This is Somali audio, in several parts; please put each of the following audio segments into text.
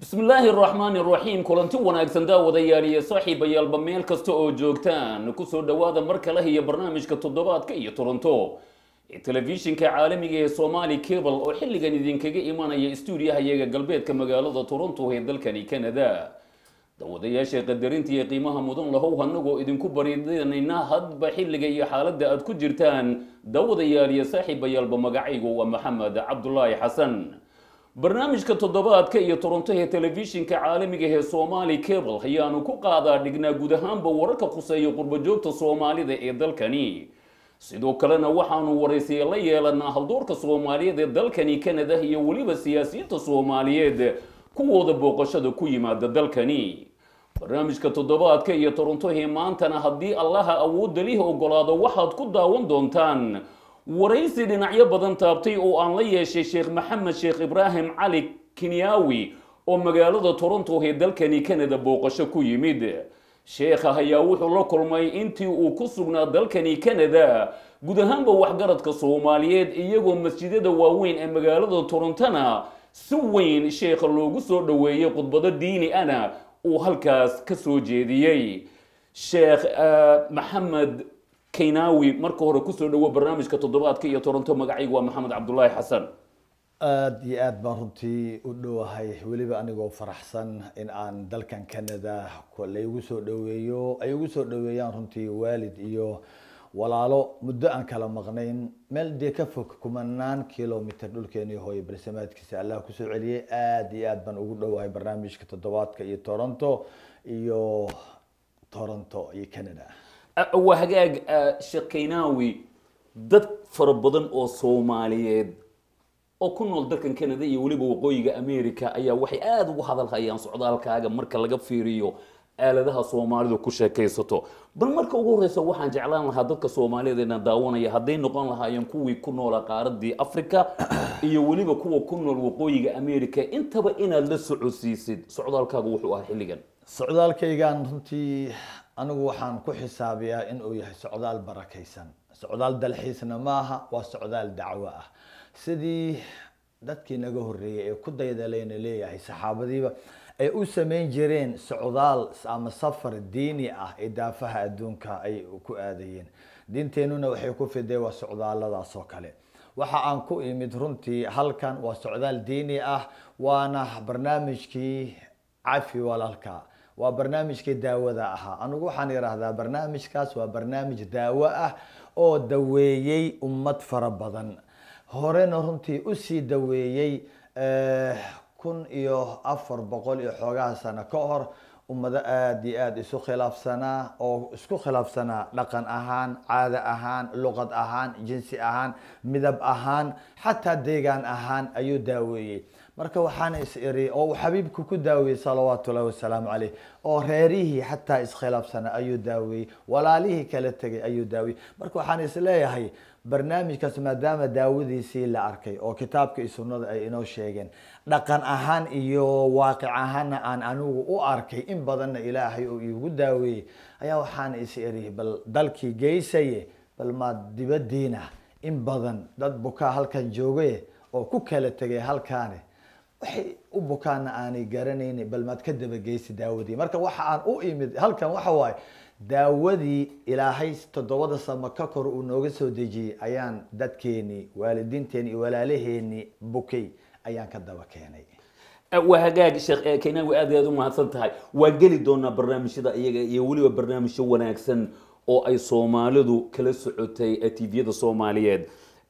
bismi illaahi araxmaani araxiim kulanti wanaagsan daawadayaal iyo saaxiibayaalba meel kasta oo joogtaan kusoo dhowaada mar kale iyo barnaamijka toddobaadka iyo toronto ee telefishinka caalamiga ee somali cable oo xilligan idinkaga imanaya stuudiyaha iyaga galbeedka magaalada toronto ee dalkani canada daawadayaasha qadarinta iyo qiimaha mudan lahow hanagoo idinku baridanayna hadba xilliga iyo xaaladda aad ku jirtaan daawadayaal iyo saaxiibayaalba magacaygu waa maxamed cabdulaahi xasan barnaamijka toddobaadka iyo toronto ee telefishinka caalamiga ee somali cable ayaanu ku qaadaa dhignaa guud ahaanba wararka khuseeya qurbajoogta soomaalida ee dalkani sidoo kalena waxaanu waraysiya la yeelanaa haldoorka soomaaliyeed ee dalkani canada iyo weliba siyaasiyiinta soomaaliyeed kuwooda booqashada ku yimaada dalkani barnaamijka toddobaadka iyo toronto ee maantana haddii allaha awoodda lihi ogolaado waxaad ku daawan doontaan waraysi dhinacyo badan taabtay oo aan la yeeshay sheekh maxamed sheekh ibraahim cali kenyaawi oo magaalada toronto ee dalkani canada booqasho ku yimid sheekha ayaa wuxuu la kulmay intii uu ku sugnaa dalkani canada guud ahaanba waxgaradka soomaaliyeed iyagoo masjidada waaweyn ee magaalada torontona si weyn sheekha loogu soo dhoweeyey khudbado diini ana uu halkaas ka soo jeediyey sheekh maxamed keynawi marka hore kusoo dhawo barnaamijka toddobaadka iyo toronto magacaygu waa maxamed cabdulaahi xasan aada iyo aad baan runtii u dhowahay weliba anigoo faraxsan in aan dalkan canada laygu soo dhaweeyo ay igu soo dhaweeyaan runtii waalid iyo walaalo muddo aan kala maqnayn meel dee ka fog kumanaan kilomitr dhulkeenii hooye balsamaadkiisa allah kusoo celiyay aada iyo aad baan ugu dhowahay barnaamijka toddobaadka iyo toronto iyo toronto iyo canada waa hagaag sheekh keynaawi dad fara badan oo soomaaliyeed oo ku nool dalkan canada iyo weliba waqooyiga america ayaa waxay aada ugu hadalhayaan socdaalkaaga marka laga fiiriyo aaladaha soomaalidu ku sheekaysato bal marka ugu horeysa waxaan jeclaan lahaa dadka soomaaliyeed inaan daawanaya hadday noqon lahaayeen kuwii ku noola qaaradii africa iyo weliba kuwa ku nool waqooyiga america intaba inaad la socodsiisid socdaalkaaga wuxuu ahaa xilligan socdaalkaygan runtii anigu waxaan ku xisaabiyaa in uu yahay socdaal barakaysan socdaal dalxiisna maaha waa socdaal dacwo ah sidii dadkii naga horreeyay ee ku daydalayna leeyahay saxaabadiiba ay u samayn jireen socdaal ama safar diini ah ee daafaha adduunka ay ku aadayeen diinteenuna waxay ku fideen waa socdaaladaas oo kale waxa aan ku imid runtii halkan waa socdaal diini ah waana barnaamijkii cafi walaalka waa barnaamijkii daawada ahaa anigu waxaan idhaahdaa barnaamijkaas waa barnaamij daawo ah oo daweeyey ummad fara badan horena runtii usii daweeyey kun iyo afar boqol iyo xoogaha sano ka hor ummado aada iyo aada isu khilaafsanaa oo isku khilaafsanaa dhaqan ahaan caado ahaan luqad ahaan jinsi ahaan midab ahaan xataa deegaan ahaan ayuu daaweeyey marka waxaana is iri oo uu xabiibku ku daaweeyey salawaatu ullahi wasalaamu caleyh oo reerihii xataa iskhilaafsanaa ayuu daaweeyey walaalihii kala tegay ayuu daaweeyey marka waxaan is leeyahay barnaamijkaas maadaama daawadiisii la arkay oo kitaabka iyo sunnada ay inoo sheegeen dhaqan ahaan iyo waaqic ahaanna aan anigu u arkay in badanna ilaahay uu iigu daaweeyey ayaa waxaana is iri bal dalkii geysaye bal maad dibadiina in badan dad bukaa halkan joogaye oo ku kala tegay halkaane waxay u bukaana aanay garanayni bal maad ka dabageysi daawadii marka waxa aan u imid halkan waxa waaye daawadii ilaahay toddobada samo ka kor uu nooga soo dejiyey ayaan dadkeenii waalidiinteeni iyo walaalaheenii bukay ayaan ka daba keenay waa hagaag sheekh keynaawi aad aad u mahadsan tahay waa geli doonaa barnaamijyada iyaga iyo weliba barnaamijyo wanaagsan oo ay soomaalidu kala socotay tviyada soomaaliyeed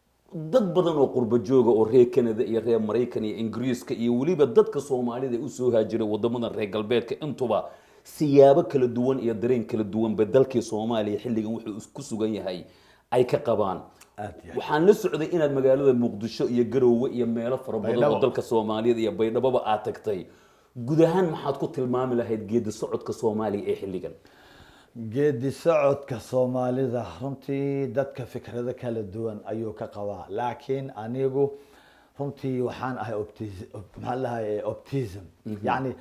dad badan oo qurba jooga oo reer canada iyo reer maraykan iyo ingiriiska iyo weliba dadka soomaalida usoo haajiray wadamadan reer galbeedka intuba siyaabo kala duwan iyo dareen kala duwanba dalkii soomaaliya xilligan wuxuu ku sugan yahay ay ka qabaan waxaan la socday inaad magaalada muqdisho iyo garoowe iyo meelo fara badan oo dalka soomaaliyeed iyo baydhaboba aad tagtay guud ahaan maxaad ku tilmaami lahayd geedi socodka soomaaliya ee xilligan geedi socodka soomaalida runtii dadka fikrado kala duwan ayuu ka qabaa laakiin anigu runtii waxaan ahay maxaa lahay optism yani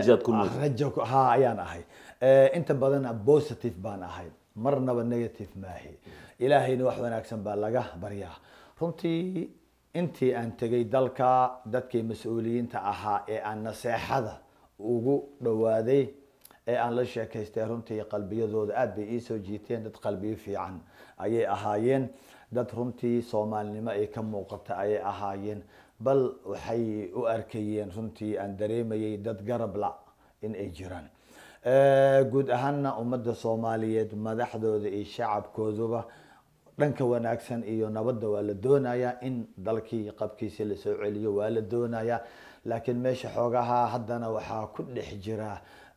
rajo ha ayaan ahay inta badan positive baan ahay marnaba negative maahi ilaahayna wax wanaagsan baa laga baryaa runtii intii aan tegay dalka dadkii mas-uuliyiinta ahaa ee aan naseexada ugu dhawaaday ee aan la sheekaystay runtii qalbiyadooda aada bay iisoo jiiteen dad qalbiyo fiican ayay ahaayeen dad runtii soomaalinimo ay ka muuqata ayay ahaayeen bal waxay u arkayeen runtii aan dareemayay dad garab la in ay jiraan guud ahaana ummadda soomaaliyeed madaxdooda iyo shacabkooduba dhanka wanaagsan iyo nabadda waa la doonayaa in dalkii qabkiisi lasoo celiyo waa la doonayaa laakiin meesha xoogaha haddana waxaa ku dhex jira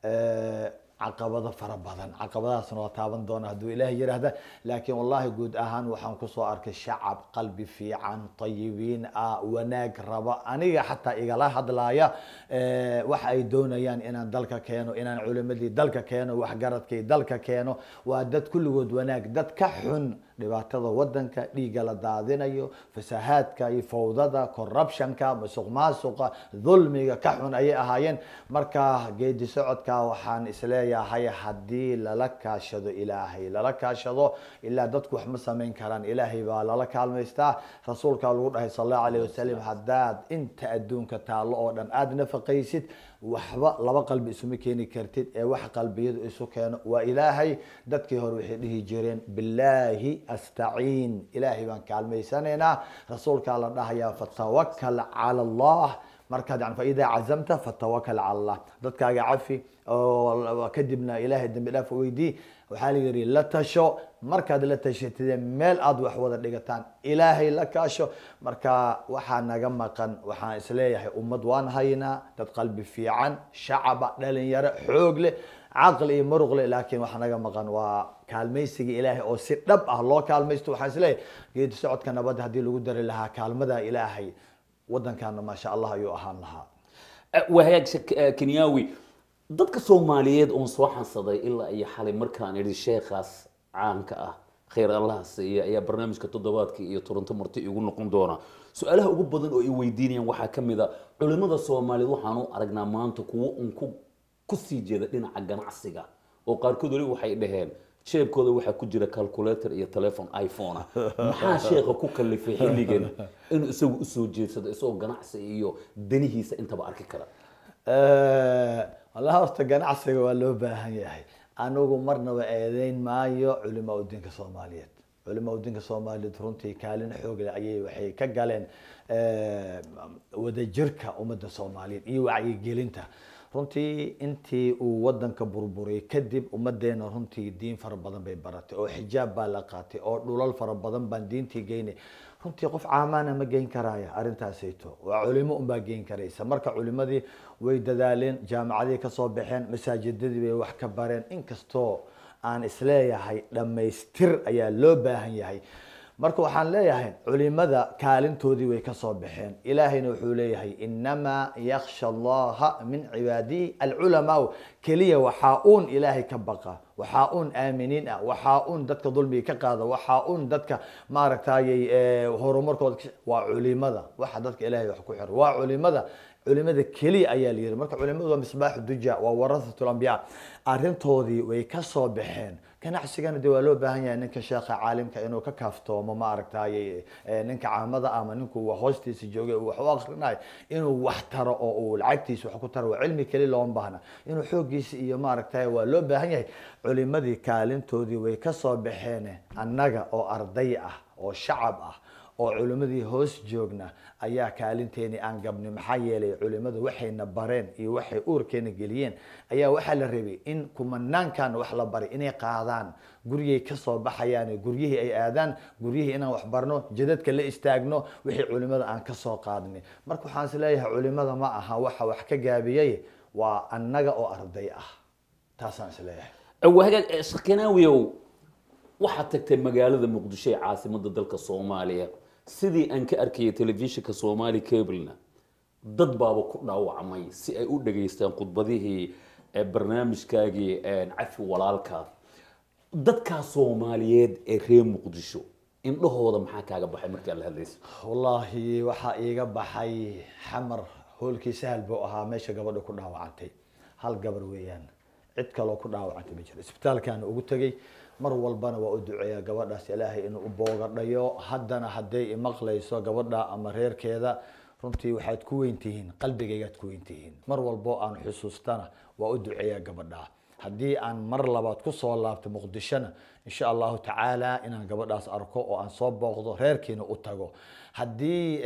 caqabado fara badan caqabadahaasna waa taaban doona hadduu ilaahay yiraahda laakiin wallahi guud ahaan waxaan kusoo arkay shacab qalbi fiican tayibiin ah wanaag raba aniga xataa igala hadlaaya waxa ay doonayaan inaan dalka keeno inaan culimadii dalka keeno waxgaradkii dalka keeno waa dad kulligood wanaag dad ka xun dhibaatada wadanka dhiigga la daadinayo fasahaadka iyo fawdada corruptionka musuq maasuqa dulmiga ka xun ayay ahaayeen marka geedi socodka waxaan isleeyahay haddii lala kaashado ilaahay lala kaashado ilaa dadku wax ma samayn karaan ilaahay baa lala kaalmaystaa rasuulka lagu dhahay sal allahu alayh wasalam haddaad inta adduunka taallo oo dhan aada nafaqaysid waxba laba qalbi isuma keeni kartid ee wax qalbiyadu isu keeno waa ilaahay dadkii hore waxay dhihi jireen bilaahi astaciin ilaahay baan kaalmaysanaynaa rasuulkaa la dhahayaa fatawakal cala allah markaad yani faidaa cazamta fatawakal cala allah dadkaaga cafi oo kadibna ilaahay dambi dhaaf weydii waxaa la yidhi la tasho markaad la tashatidee meel aada wax wada dhigataan ilaahay la kaasho marka waxaa naga maqan waxaan isleeyahay ummad waan haynaa dad qalbi fiican shacaba dhalinyaro xoog leh caqli iyo muruq leh laakiin waxaa naga maqan waa kaalmaysiga ilaahay oo si dhab ah loo kaalmaysto waxaan isleeyahay geedi socodka nabadda haddii lagu dari lahaa kaalmada ilaahay waddankaana maasha allah ayuu ahaan lahaa wahagaag kenyaawi dadka soomaaliyeed oon soo xansaday ilaa iyo xalay markaan idhi sheekhaas caanka ah khayr allaha siiya ayaa barnaamijka toddobaadka iyo toronto marti igu noqon doona su-aalaha ugu badan oo ay weydiinayaan waxaa ka mid a culimada soomaaliyeed waxaan u aragnaa maanta kuwo un ku kusii jeeda dhinaca ganacsiga oo qaarkood weli waxay dhaheen jeebkooda waxaa ku jira calculator iyo telefon iphone ah maxaa sheekha ku kalifay xilligan inuu isagu usoo jeedsado isagoo ganacsi iyo danihiisa intaba arki kara wallahi horta ganacsiga waa loo baahan yahay anigu marnaba eedeyn maayo culimaa udiinka soomaaliyeed culimaa udiinka soomaaliyeed runtii kaalin xoog leh ayay waxay ka galeen wadajirka ummadda soomaaliyeed iyo wacyigelinta runtii intii uu wadanka burburay kadib ummadeena runtii diin fara badan bay baratay oo xijaab baa la qaatay oo dhulal fara badan baan diintii geynay runtii qof caamaana ma geyn karaya arrintaasayto waa culimo unbaa geyn karaysa marka culimadii way dadaaleen jaamacadii kasoo baxeen masaajidadii bay wax ka bareen inkastoo aan isleeyahay dhammaystir ayaa loo baahan yahay marka waxaan leeyahay culimada kaalintoodii way kasoo baxeen ilaahayna wuxuu leeyahay inamaa yaksha allaha min cibaadihi alculamaau keliya waxaa uun ilaahay ka baqa waxaa uun aaminiin ah waxaa uun dadka dulmiga ka qaada waxaa uun dadka maaragtayy horumarkooda waa culimada waxa dadka ilahay wax ku xira waa culimada culimada keliya ayaa la yiri marka culimadu waa misbaaxu duja waa warahatul ambiya arrintoodii way kasoo baxeen ganacsigana de waa loo baahan yahay ninka sheekha caalimka inuu ka kaaftoomo maaragtay ninka caamada ama ninku hoostiisa joogay wax u akrinayo inuu wax taro oo uu lacagtiisa wax ku taro waa cilmi keli looma baahna inuu xoogiisa iyo maaragtay waa loo baahan yahay culimadii kaalintoodii way kasoo baxeen annaga oo arday ah oo shacab ah oo culimadii hoos joogna ayaa kaalinteeni aan gabni maxaa yeelay culimadu waxayna bareen iyo waxay uurkeena geliyeen ayaa waxaa la rabay in kumanaankan wax la baray inay qaadaan guryay kasoo baxayaan guryihii ay aadaan guryihii inaan wax barno jadadka la istaagno wixii culimada aan kasoo qaadnay marka waxaan is leeyahay culimada ma aha waxa wax ka gaabiyey waa annaga oo arday ah taasaan is leeyahay wahagaag sheekhanaawiyow waxaad tagtay magaalada muqdisho ee caasimada dalka soomaaliya sidii aan ka arkayay telefishinka somali cablena dad baaba ku dhaawacmay si ay u dhageystaan khudbadihii barnaamijkaagii cafi walaalka dadkaa soomaaliyeed ee reer muqdisho indhahooda maxaa kaaga baxay markaa la hadlaysa wallaahi waxaa iiga baxay xamar hoolkii sahal buu ahaa meesha gabadha ku dhaawacantay hal gabar weeyaan cid kaloo ku dhaawacantay ma jiro isbitaalkaana ugu tegay mar walbana waa u duceeyaa gabadhaas ilaahay inuu u boogadhayo haddana hadday imaqlayso gabadha ama reerkeeda runtii waxaad ku weyn tihiin qalbigaygaad ku weyn tihiin mar walbo aan xusuustana waa u duceeyaa gabadhaa haddii aan mar labaad kusoo laabto muqdishona insha allahu tacaala inaan gabadhaas arko oo aan soo booqdo reerkiina u tago haddii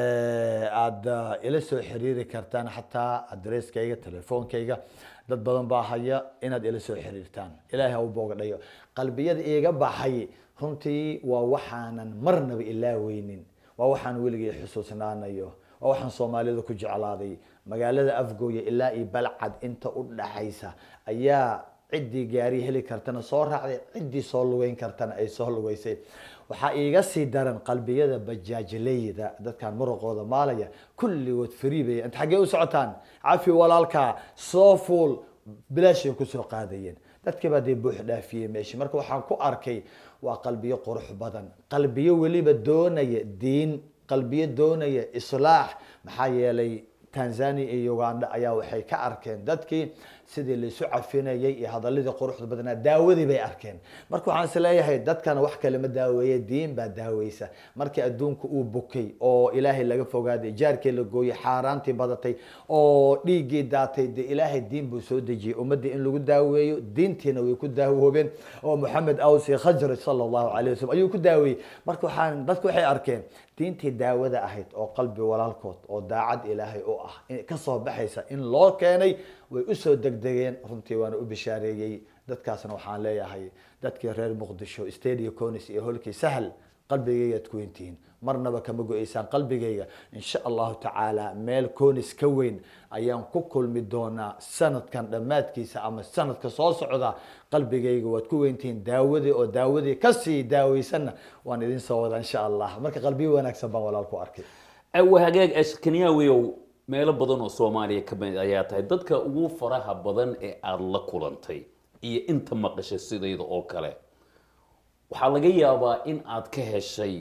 aada ila soo xiriiri kartaan xataa adresskayga telefoonkayga dad badan baa haya inaad ila soo xiriirtaan ilaahay ha u boogadhayo qalbiyada iiga baxay runtii waa waxaanan marnaba ilaaweynin waa waxaan weligay xusuusnaanayo waa waxaan soomaalida ku jeclaaday magaalada afgooya ilaa iyo balcad inta u dhaxaysa ayaa ciddii gaari heli kartana soo raacday ciddii soo lugeyn kartana ay soo lugeysay waxaa iiga sii daran qalbiyada bajaajleyda dadkan muruqooda maalaya kulligood free bay inta xaggee u socotaan cafi walaalkaa soo fuul bilaashay kusoo qaadayeen dadkii baa dee buux dhaafiyey meesha marka waxaan ku arkay waa qalbiyo qurux badan qalbiyo weliba doonaya diin qalbiyo doonaya islaax maxaa yeelay tanzania iyo uganda ayaa waxay ka arkeen dadkii sidii laysu cafinayay iyo hadaladii quruxda badnaa daawadii bay arkeen marka waxaan is leeyahay dadkana wax kale ma daaweeye diin baa daaweysa markii adduunka uu bukay oo ilaahay laga fogaaday jaarkii la gooyey xaaraantii badatay oo dhiiggii daatay dee ilaahay diin buu soo dejiyey ummaddii in lagu daaweeyo diintiina way ku daawoobeen oo moxamed awsi khajraj sala allahu calayh wasalam ayuu ku daaweeyey marka waxaan dadku waxay arkeen diintii daawada ahayd oo qalbi walaalkood oo daacad ilaahay u ah kasoo baxaysa in loo keenay way usoo degdegeen runtii waana u bishaareeyey dadkaasna waxaan leeyahay dadkii reer muqdisho stadia conis iyo holkii sahal qalbigaygaad ku weyntihiin marnaba kama go-eysaan qalbigayga insha allahu tacaala meel conis ka weyn ayaan ku kulmi doonaa sanadkan dhammaadkiisa ama sanadka soo socda qalbigayga waad ku weyntihiin daawadii oo daawadii kasii daaweysanna waan idin soo wadaa insha allah marka qalbiyo wanaagsan baan walaal ku arkay awa hagaag ashkaniyaawiyow meelo badan oo soomaaliya ka mid ayaa tahay dadka ugu faraha badan ee aada la kulantay iyo inta maqashay sidayda oo kale waxaa laga yaabaa in aad ka heshay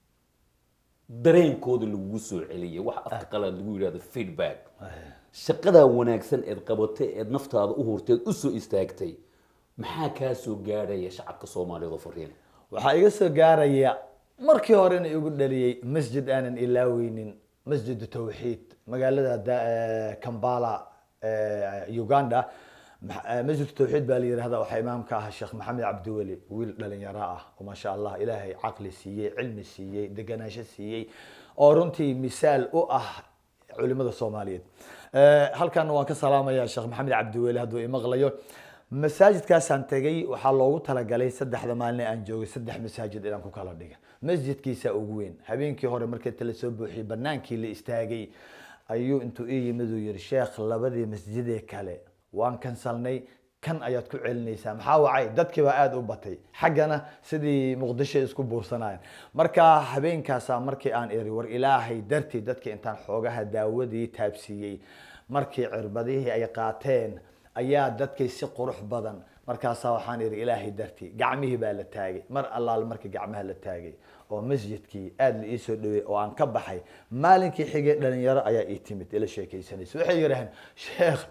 dareenkooda lagugu soo celiyay wax afka qalaad lagu yidhahdo feedback shaqadaa wanaagsan eed qabatay eed naftaada u hurteed usoo istaagtay maxaa kaa soo gaadhaya shacabka soomaaliyeed oo fariin waxaa iga soo gaaraya markii horena igu dhaliyey masjid aanan ilaaweynin masjid tawxiid magaalada kambala uganda masjid tawxiid baa la yihahda waxaa imaamka ah sheekh maxamed cabdiweli wiil dhalinyaro ah oo maasha allah ilaahay caqli siiyey cilmi siiyey deganaansho siiyey oo runtii misaal u ah culimada soomaaliyeed halkan waan ka salaamaya sheekh maxamed cabdiweli hadduu imaqlayo masaajidkaasaan tegay waxaa loogu talagalay saddexda maalin aan joogay saddex masaajid inaan ku kala dhiga masjidkiisa ugu weyn habeenkii hore markii tala soo buuxiyey banaankii la istaagay ayuu intuu ii yimid uu yihi sheekh labadii masjidee kale waan kansalnay kan ayaad ku celinaysaa maxaa wacay dadkii baa aada u batay xaggana sidii muqdisho isku buursanayeen marka habeenkaasaa markii aan iri war ilaahay dartii dadkii intaan xoogaha daawadii taabsiiyey markii cirbadihii ay qaateen ayaa dadkii si qurux badan markaasaa waxaan ihi ilaahay dartii gacmihii baa la taagay mar allaal markii gacmaha la taagay oo masjidkii aada la iisoo dhaweey oo aan ka baxay maalinkii xigay dhalinyaro ayaa ii timid ila sheekaysanaysa waxay yidhaaheen sheekh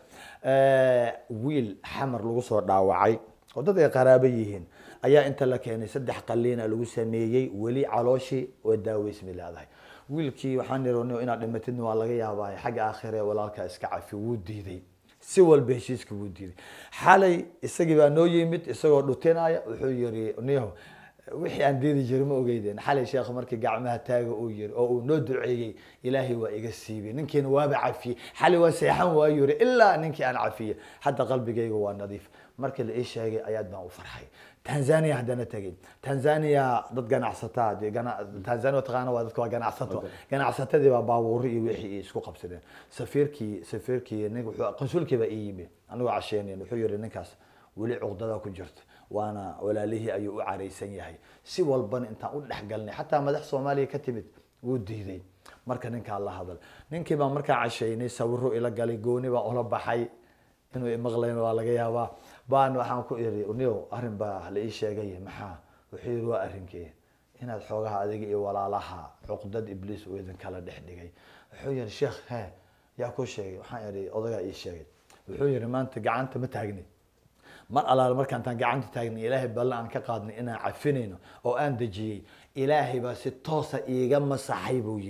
wiil xamar lagu soo dhaawacay oo dad ay qaraabo yihiin ayaa inta la keenay saddex qaliina lagu sameeyey weli calooshii oo daaweysmi leedahay wiilkii waxaan ihi inaad dhimatidna waa laga yaabaa xagga aakhire walaalkaa iska cafi wuu diiday si walba heshiiska wuu diiday xalay isagii baa noo yimid isagoo dhutinaya wuxuu yiri niho wixii aan diidi jiri ma ogeydeen xalay sheekh markii gacmaha taaga uu yiri oo uu noo duceeyey ilaahay waa iga siibay ninkiina waaba cafiyey xalay waa seexan waa yiri ilaa ninkii aan cafiyey hadda qalbigayga waa nadiif markii la ii sheegay ayaad baan u farxay tanzania haddana tegay tanzania dad ganacsataa dee gana- tanzania taqaana waa dadka waa ganacsato ganacsatadii baa baabuuri iyo wixii isku qabsadeen safiirkii safiirkii nin wuxuu qansulkii baa ii yimi anigoo casheenayn wuxuu yihi ninkaas weli cuqdada ku jirta waana walaalihii ayuu u caraysan yahay si walbana intaan u dhexgalnay xataa madax soomaaliya ka timid wuu diiday marka ninkaa la hadal ninkii baa markaa casheynay sawiro ila galay gooni baan ula baxay inuu imaqlayn waa laga yaabaa baan waxaan ku iri niyo arrin baa la ii sheegay maxaa wuxuu yiri waa arrinkee inaad xoogaha adiga iyo walaalaha cuqdad ibliis uu idin kala dhex dhigay wuxuu yiri sheekh he yaa ku sheegay waxaan iri odagaa ii sheegay wuxuu yiri maanta gacanta ma taagni mar alaal markaan taan gacanta taagnay ilaahay balle aan ka qaadnay inaan cafinayno oo aan dejiyey ilaahay baa si toosa iiga masaxay buu yidhi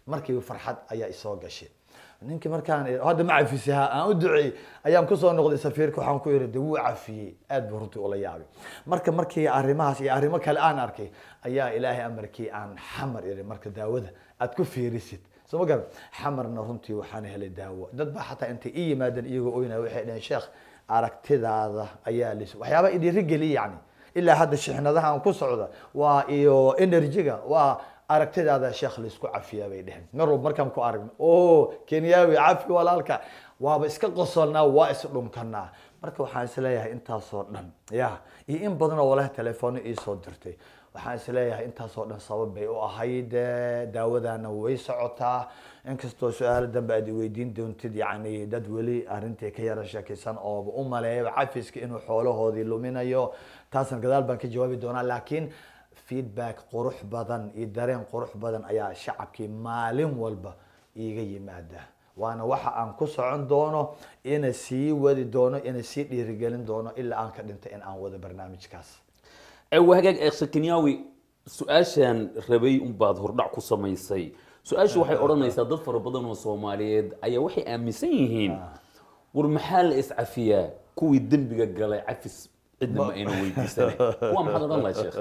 markiiba farxad ayaa isoo gashay ninkii markaan hadda ma cafisaha aan u duceeyey ayaan kusoo noqday safiirka waxaan ku iri de wuu cafiyey aad buu runtii ula yaabay marka markii arrimahaas iyo arrimo kale aan arkay ayaa ilaahay amarkii aan xamar iri marka daawada aad ku fiirisid soo ma garan xamarna runtii waxaan helay daawo dad baa xataa intay ii yimaadeen iyagoo oynaya waxay dhaheen sheekh aragtidaada ayaa lis waxyaaba idhiirigeliya yani ilaa hadda shixnadaha aan ku socda waa iyo energyga waa aragtidaada sheekh laisku cafiyaa bay dheheen mar walba markaan ku aragno o kenyaawi cafi walaalka waaba iska qosolnaa waa isdhunkanaa marka waxaan isleeyahay intaasoo dhan ya iyo in badan oo walahi telefono iisoo dirtay waxaan isleeyahay intaasoo dhan sabab bay u ahayd daawadana way socotaa inkastoo su-aalo dambe aad iweydiin doontid yani dad weli arrintii ka yara sheekaysan ooba u maleeya cafiska inuu xoolahoodii luminayo taasna gadaal baan ka jawaabi doonaa laakiin feedback qurux badan iyo dareen qurux badan ayaa shacabkii maalin walba iiga yimaada waana waxa aan ku socon doono ina sii wadi doono ina sii dhiirigelin doono ilaa aan ka dhinta in aan wado barnaamijkaas waa hagaag eekse kenyaawi su-aashaan rabay unbaad hordhac ku samaysay su-aashu waxay odhanaysaa dad fara badan oo soomaaliyeed ayaa waxay aaminsan yihiin war maxaa la iscafiyaa kuwii dembiga galay cafis cidna ma ayna weydiisanay kuwa maxaad odhan lahay sheekh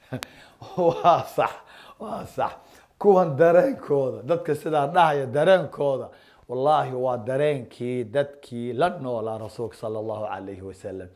waa sax waa sax kuwan dareenkooda dadka sidaa dhahaya dareenkooda wallaahi waa dareenkii dadkii la noolaa rasuulka sala allahu calayhi wasalam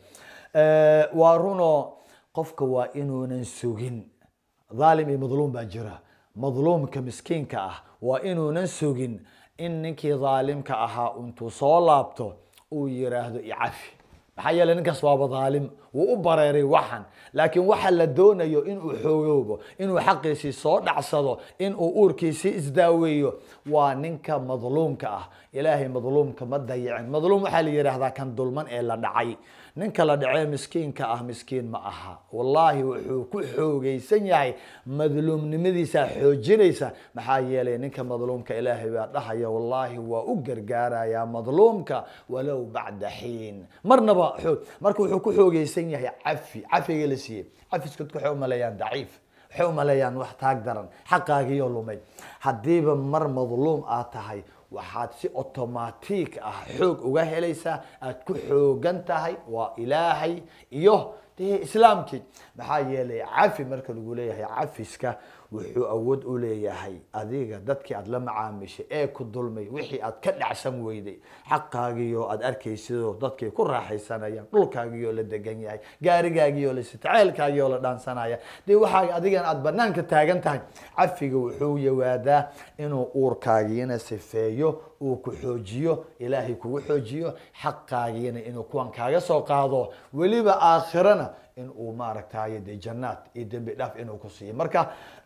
waa runo qofka waa inuunan sugin dhaalim iyo madluum baa jira madluumka miskiinka ah waa inuunan sugin in ninkii dhaalimka ahaa intuu soo laabto uu yiraahdo icafi maxaa yeeley ninkaas waaba dhaalim wuu u bareeray waxan laakiin waxa la doonayo inuu xoogoobo inuu xaqiisii soo dhacsado inuu uurkiisii isdaaweeyo waa ninka madluumka ah ilaahay madluumka ma dayicin madluum waxaa la yidhaahdaa kan dulman ee la dhacay ninka la dhacee miskiinka ah miskiin ma aha wallaahi wuxuu ku xoogaysan yahay madluumnimadiisaa xoojinaysa maxaa yeelay ninka madluumka ilaahay baa dhahaya wallaahi waa u gargaarayaa madluumka walow bacda xiin marnaba xoog marka wuxuu ku xoogaysan yahay cafi cafiga la siiyey cafiska dadku waxay umaleeyaan daciif waxay umaleeyaan wax taag daran xaqaagiyo lumay haddiiba mar madluum aad tahay waxaad si automatic ah xoog uga helaysaa aad ku xoogan tahay waa ilaahay iyo dee islaamkii maxaa yeelay cafi marka lagu leeyahay cafiska wuxuu awood u leeyahay adiga dadkii aad la macaamishay ee ku dulmay wixii aad ka dhacsan weyday xaqaagiyo aad arkaysidoo dadkii ku raaxaysanayaan dhulkaagiyo la degan yahay gaarigaagiyo la sita ceelkaagiyo la dhaansanaya dee waxaa adigan aad banaanka taagan tahay cafiga wuxuu yawaadaa inuu uurkaagiina sifeeyo uu ku xoojiyo ilaahay kugu xoojiyo xaqaagiina inuu kuwan kaaga soo qaado weliba aakhirana in uu maaragtay de jannaad iyo dembi dhaaf inuu ku siiyo marka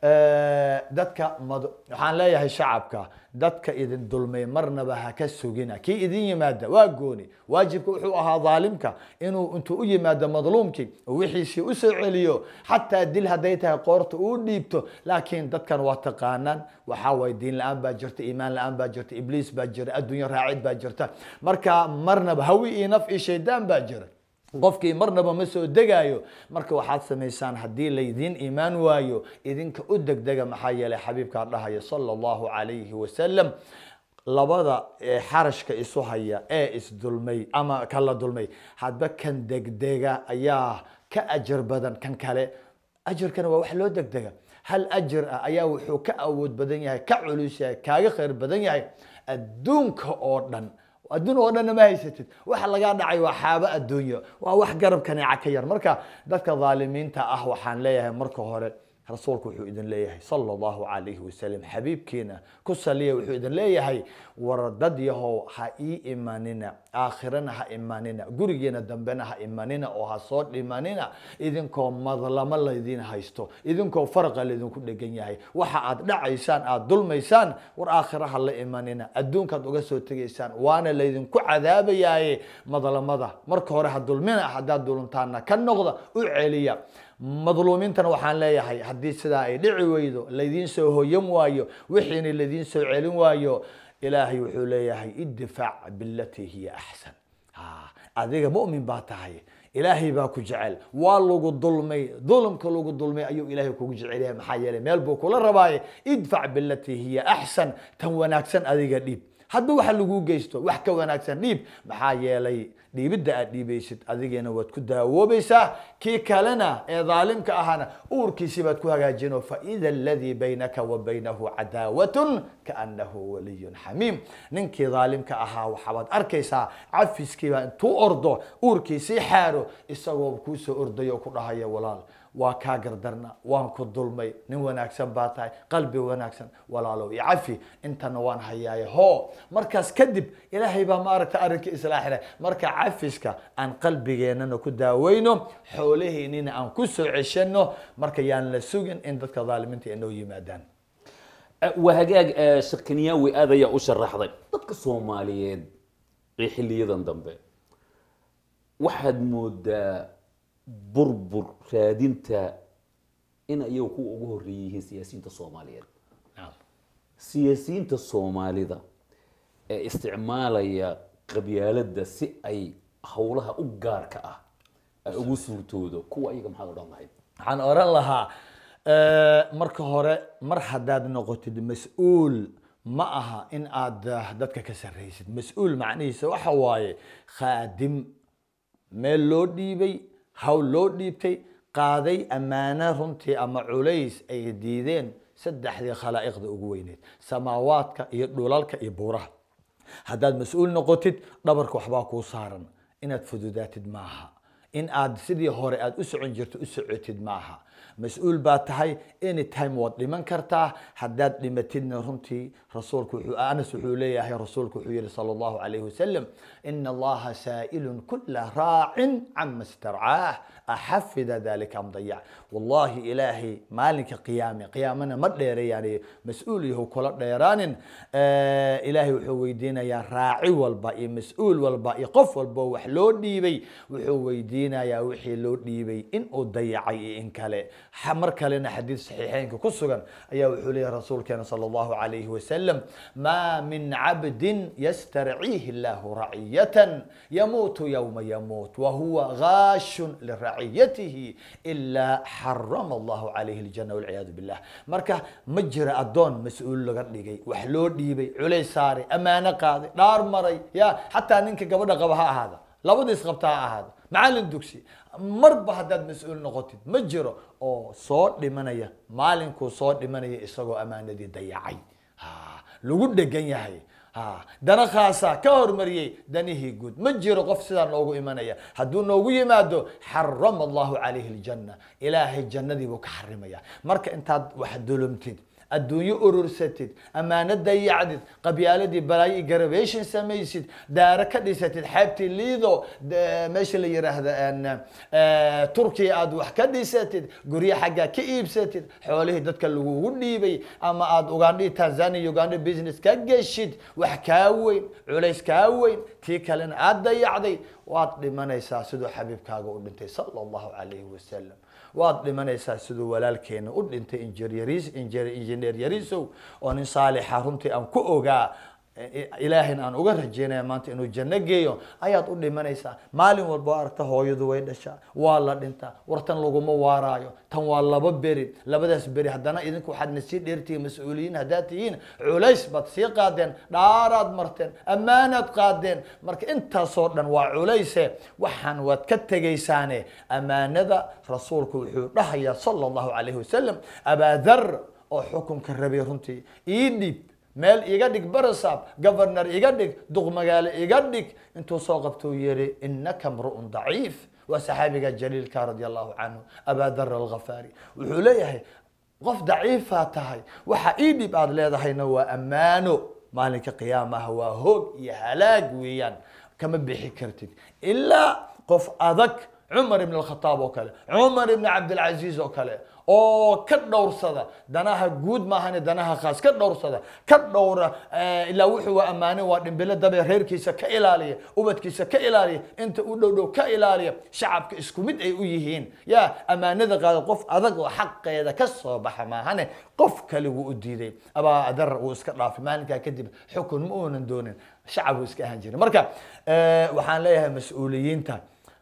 dadka mad waxaan leeyahay shacabka dadka idin dulmay marnaba ha ka sugina kii idin yimaada waa gooni waajibka wuxuu ahaa dhaalimka inuu intuu u yimaado madluumkii oo wixiisii usoo celiyo xataa dil hadday tahay qoorta uu dhiibto laakiin dadkan waa taqaanaan waxaa waye diin la-aan baa jirta iimaan la-aan baa jirta ibliis baa jira adduunyo raacid baa jirta marka marnaba hawi iyo naf iyo shaydaan baa jira qofkii marnaba ma soo degaayo marka waxaad samaysaan haddii laydiin iimaan waayo idinka u degdega maxaa yeelay xabiibkaa dhahaya sala allahu calayhi wasalam labada xarashka isu haya ee isdulmay ama kala dulmay hadba kan degdega ayaa ka ajar badan kan kale ajarkana waa wax loo degdega hal ajar ah ayaa wuxuu ka awood badan yahay ka culus yahay kaaga khayr badan yahay adduunka oo dhan adduun oo dhanna ma haysatid waxa lagaa dhacay waa xaabo adduunyo waa wax garab kaneeca ka yar marka dadka dhaalimiinta ah waxaan leeyahay marka hore rasuulku wuxuu idin leeyahay sala allahu calayhi wasalam xabiibkiina ku saliya wuxuu idin leeyahay war dad yahow ha ii imanina aakhirana ha imanina gurigeena dambena ha imanina oo ha soo dhimanina idinkoo madlamo laydin haysto idinkoo faraqa laydinku dhegan yahay waxa aad dhacaysaan aad dulmaysaan war aakhira ha la imanina adduunkaad uga soo tegaysaan waana laydinku cadaabayaaye madlamada marka hore ha dulmina haddaad duluntaana ka noqda u celiya madluumiintana waxaan leeyahay haddii sidaa ay dhici weydo laydiin soo hoyan waayo wixiina laydiin soo celin waayo ilaahay wuxuu leeyahay idifaac bilatii hiya axsan adiga mu'min baa tahay ilaahay baa ku jecel waa lagu dulmay dulmka lagu dulmay ayuu ilaahay kugu jecel yahay maxaa yeelay meel buu kula rabaaye idfac bilatii hiya axsan tan wanaagsan adiga dhiib hadba waxa lagu geysto wax ka wanaagsan dhiib maxaa yeelay dhiibidda aad dhiibaysid adigana waad ku daawoobaysaa kii kalena ee dhaalimka ahana uurkiisii baad ku hagaajino faida aladii baynaka wa baynahu cadaawatun kaanahu waliyun xamiim ninkii dhaalimka ahaa waxaad arkaysaa cafiskiibaa intuu ordo uurkiisii xaaro isagoo kuusoo ordayo ku dhahaya walaal waa kaa gardarna waan ku dulmay nin wanaagsan baa tahay qalbi wanaagsan walaalow i cafi intana waan hayaaye ho markaas kadib ilaahay baa maaragta arrinka islaaxina marka cafiska aan qalbigeennana ku daaweyno xoolaheennina aan ku soo ceshano marka yaan la sugin in dadka dhaalimiinta ay noo yimaadaan waa hagaag eh, sheekh kenyaawi aad ayaa u sharaxday dadka soomaaliyeed ee xiliyadan dambe waxaad moodaa burbur raadinta in ayagu kuwa ugu horreeyay yihiin siyaasiyiinta soomaaliyeed siyaasiyiinta soomaalida ee isticmaalaya qabyaaladda si ay howlaha u gaarka ah ay ugu suurtoodo kuwa ayaga maxaad odhan lahayd waxaan oran lahaa eh, marka hore mar haddaad noqotid mas-uul ma aha in aad ah, dadka ka sarraysid mas-uul macnihiisa waxa waaye khaadim meel loo dhiibay hawl loo dhiibtay qaaday ammaano runtii ama culays ay diideen saddexdii khalaa'iqda ugu weyneyd samaawaadka iyo dhulalka iyo buuraha haddaad mas-uul noqotid dhabarka waxbaa kuu saaran inaad fududaatid maaha in aad sidii hore aad u socon jirto u socotid maaha mas-uul baa tahay anytime waad dhiman kartaa haddaad dhimatidna runtii rasuulku wuxuu anas wuxuu leeyahay rasuulku wuxuu yihi sala allahu calayhi wasalam ina allaha saa'ilun kula raacin cama starcaah axafida dalika am dayac wallahi ilaahay maalinka qiyaame qiyaamana ma dheereeyaan mas-uul yahu kula dheeraanin Eh, ilaahay wuxuu weydiinayaa raaci walba iyo mas-uul walba iyo qof walba oo wax loo dhiibay wuxuu weydiinayaa wixii loo dhiibay in uu dayacay iyo in kale Ha- mar kalena xadiid saxiixeynka ku sugan ayaa wuxuu leeyahay rasuulkeena sala allahu calayhi wasalam maa min cabdin yastarciihi illahu raciyatan yamuutu yowma yamuut wahuwa gaashun liraciyatihi ilaa xarama allahu calayhi aljana walciyaadu billah marka ma jira addoon mas-uul laga dhigay wax loo dhiibay culays saaray ammaano qaaday dhaar maray ya xataa ninka gabadha qaba ha ahaada labadiis qabta ha ahaada macallin dugsi marba haddaad mas-uul noqotid ma jiro oo soo dhimanaya maalinkuu soo dhimanaya isagoo ammaanadii dayacay Ha, lagu dhegan yahay ha dana khaasa ka hormariyey danihii guud ma jiro qof sidaa noogu imanaya hadduu noogu yimaado xarama allahu calayhi aljanna ilaahay jannadii buu ka xarimaya marka intaad wax dulumtid adduunyo urursatid ammaano dayacdid qabyaaladii balaayo iyo garabation samaysid daaro ka dhisatid xeebtii liido de- meesha la yiraahdo en, eh, turkiya aad wax ka dhisatid guryo xaggaa ka iibsatid xoolihii dadka lagugu dhiibay ama aad ugandhi tanzania ugandha business ka geshid wax kaa weyn culays kaa weyn tii kalena aad dayacday waad dhimanaysaa siduu xabiibkaaga u dhintay sala allahu calayhi wasalam waad dhimanaysaa siduu walaalkeena u dhintay injineer yarisow oo nin saalixa runtii aan ku ogaa ilaahayna aan uga rajeynaya maanta inuu janno geeyo ayaad u dhimanaysaa maalin walba oo aragta hooyadu way dhashaa waa la dhintaa wartan laguma waaraayo tan waa laba beri labadaas beri haddana idinku waxaad na sii dheertihiin mas-uuliyiin haddaad tihiin culays baad sii qaadeen dhaaraad marteen ammaanaad qaadeen marka intaasoo dhan waa culayse waxaan waad ka tegaysaane ammaanada rasuulku wuxuu dhahayaa sala allahu calayhi wasalam abaadar oo xukunka rabay runtii ii dhiib meel iga dhig barasaab governor iga dhig duq magaalo iga dhig intuu soo qabtuu yihi inaka mru'un daciif waa saxaabiga jaliilka radia allahu canhu abaadar alghafaari wuxuu leeyahay qof daciifaa tahay waxa ii dhib aad leedahayna waa ammaano maalinka qiyaamaha waa hoog iyo halaag weeyaan kama bixi kartid ilaa qof adag cumar ibn alkhataab oo kale cumar ibn cabdilcaziiz oo kale oo ka dhowrsada danaha guud maahane danaha khaas ka dhowrsada ka dhowra ilaa wuxuu waa ammaanin waa dhimbilo dabe reerkiisa ka ilaaliya ubadkiisa ka ilaaliya inta u dhow dhow ka ilaaliya shacabka isku mid ay u yihiin ya ammaanada qaada qof adag oo xaqeeda ka soo baxa maahane qof kale wuu u diiday abaa adar wuu iska dhaafay maalinkaa kadib xukun ma uunan doonin shacab wuu iska ahaan jiray marka waxaan leeyahay mas-uuliyiinta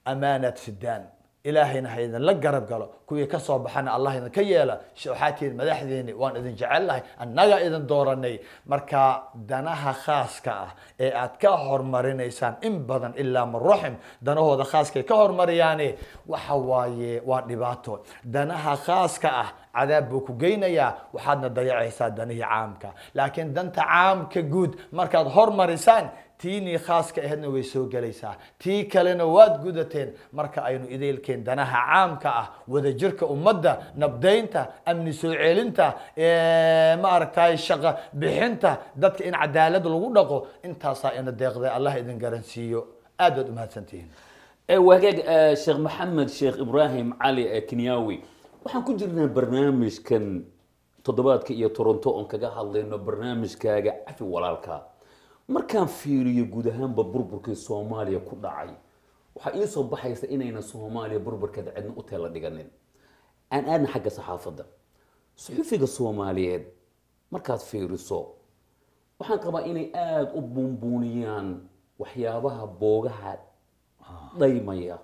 amaanaad sidaan ilaahayna ha idinla garab galo kuwii ka soo baxana allah idinka yeela waxaa tihiin madaxdiini waan idin jecelnahay annaga idin dooranay marka danaha khaaska ah ee aad ka hormarinaysaan in badan ilaa man raxim danahooda khaaskay ka hormariyaane waxa waaye waa dhibaato danaha khaaska ah cadaab buu ku geynayaa waxaadna dayacaysaa danihii caamka laakiin danta caamka guud markaad hormarisaan tiinii khaaska aheedna way soo gelaysaa tii kalena waad gudateen marka aynu idaylkeen danaha caamka ah wadajirka ummadda nabdaynta amni soo celinta ma aragtay shaqo bixinta dadka in cadaalad lagu dhaqo intaasaa ina deeqday allah idin garansiiyo aad baad umahadsantihiin wagaag sheekh maxamed sheekh ibraahim cali kenyawi waxaan ku jirnaa barnaamijkan toddobaadka iyo toronto oon kaga hadlayno barnaamijkaaga cafi walaalka markaan fiiriyo guud ahaanba burburkii soomaaliya ku dhacay waxaa ii soo baxaysa inayna soomaaliya burburkeeda cidna u teela dhiganin aan aadna xagga saxaafadda suxufiga soomaaliyeed markaad fiiriso waxaan qabaa inay aada u buunbuuniyaan waxyaabaha boogaha dhaymaya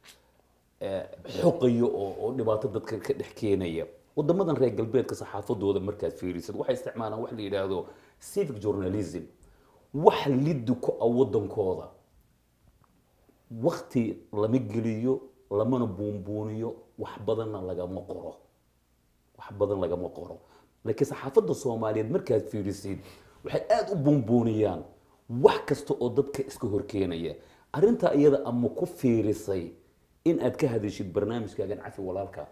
xoqayo oo oo dhibaato dadka ka dhex keenaya wadamadan reer galbeedka saxaafadooda markaad fiirisid waxay isticmaalaan wax la yidhaahdo civic journalism wax liddi ku ah wadankooda wakti lama geliyo lamana buunbuuniyo wax badanna lagama qoro wax badan lagama qoro laakiin saxaafadda soomaaliyeed markaad fiirisid waxay aada u buunbuuniyaan wax kasta oo dadka iska horkeenaya arrintaa iyada ama ku fiirisay in aad ka hadashid barnaamijkaagan cafi walaalka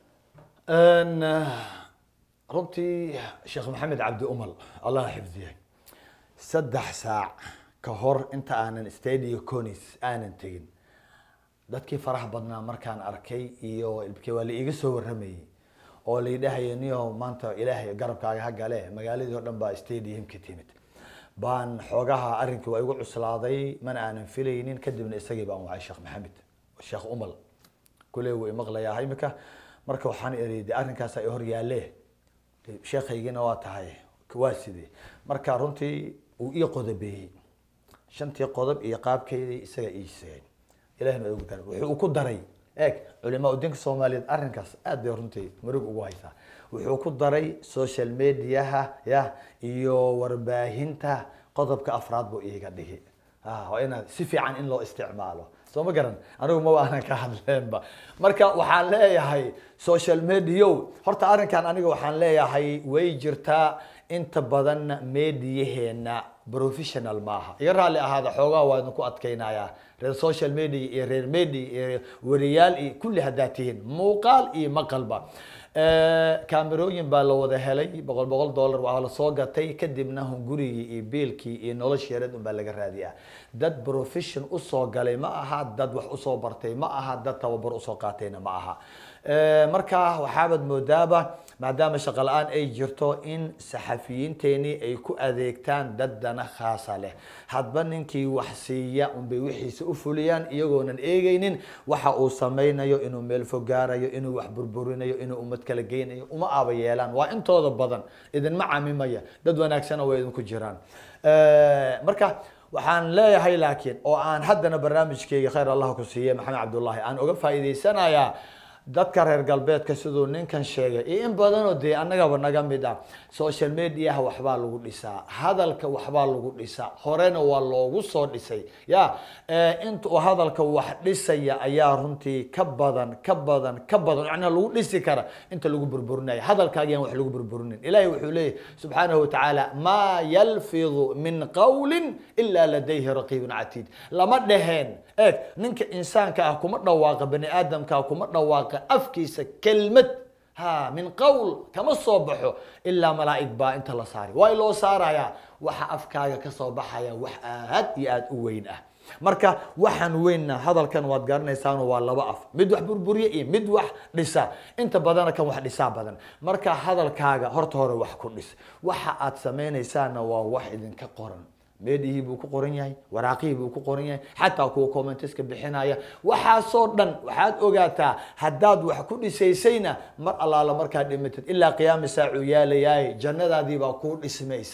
runtii sheekh maxamed cabdi umal allah xifdiyay saddex saac ka hor inta aanan stadio conis aanan tegin dadkii faraha badnaa markaan arkay iyo ilbkii waa la iiga soo waramayay oo laydhahaya niyo maanta ilaahay garabkaaga ha gale magaaladii oo dhan baa stadiumka timid baan xoogaha arrinkii waa igu cuslaaday mana aanan filaynin kadibna isagii baan wacay sheekh maxamed sheekh umal kule wuu imaqlayaa imika marka waxaan iri de arrinkaas ay hor yaalle sheekhaygina waa tahay waa sidee marka runtii uu ii qodobeeyey shantii qodob iyo qaabkeydii isaga ii sheegay ilahina ugu daray wuxuu ku daray eeg culimaa dinka soomaaliyeed arrinkaas aad bay runtii marug ugu haysaa wuxuu ku daray social mediaha ya iyo warbaahinta qodobka afraad buu iiga dhigi waa inaad si fiican in loo isticmaalo soo ma garan anigu maba aanan ka hadleenba marka waxaan leeyahay social media horta arrinkan aniga waxaan leeyahay way jirtaa inta badan mediyaheena professional maaha iga raalli ahaada xoogaa waa idinku adkaynayaa reer social media iyo reer media iyo wariyaal iyo kulli haddaad tihiin muuqaal iyo maqalba kaamerooyin baa la wada helay boqol boqol dollar waa la soo gatay kadibna hungurigii iyo biilkii iyo noloshii yareed unbaa laga raadiyaa dad profession usoo galay ma aha dad wax usoo bartay ma aha dad tababar usoo qaatayna ma aha marka waxaabaad moodaaba maadaama shaqo la-aan ay jirto in saxafiyiinteenii ay ku adeegtaan dad dana khaasa leh hadba ninkii wax siiya unbay wixiisa u fuliyaan iyagoonan eegeynin waxa uu samaynayo inuu meel fogaarayo inuu wax burburinayo inuu ummad kala geynayo uma aaba yeelaan waa intooda badan idinma camimaya dad wanaagsana way idinku jiraan marka waxaan leeyahay laakiin oo aan haddana barnaamijkeyga khayr allah ku siiye maxamed cabdullaahi aan uga faa'iideysanayaa dadka reer galbeedka siduu ninkan sheegay iyo in badanoo dee annagaba naga mid ah social mediaha waxbaa lagu dhisaa hadalka waxbaa lagu dhisaa horena waa loogu soo dhisay ya inta uu hadalka wax dhisaya ayaa runtii ka badan ka badan ka badan macnaha lagu dhisi kara inta lagu burburinaya hadalkaaga yaan wax lagu burburinin ilahi wuxuu leeyahy subxaanahu watacaala maa yalfidu min qawlin ilaa ladayhi raqiibun catiid lama dheheen eeg ninka insaanka ah kuma dhawaaqa bani aadamka kuma dhawaaqa afkiisa kelmad ha min qowl kama soo baxo ilaa malaa'ig baa inta la saari waa loo saarayaa waxa afkaaga kasoo baxaya wax aad iyo aad u weyn ah marka waxaan weynna hadalkan waad garanaysaano waa laba af mid wax burburiye iyo mid wax dhisa inta badana kan wax dhisaa badan marka hadalkaaga horta hore wax ku dhis waxa aad samaynaysaana waa wax idinka qoran meedhihii buu ku qoran yahay waraaqihii buu ku qoran yahay xataa kuwa commenteska bixinaya waxaasoo dhan waxaad ogaataa haddaad wax ku dhisaysayna mar allaala markaad dhimatid ilaa qiyaami saacuu yaalayaay jannadaadii baa kuu dhismaysa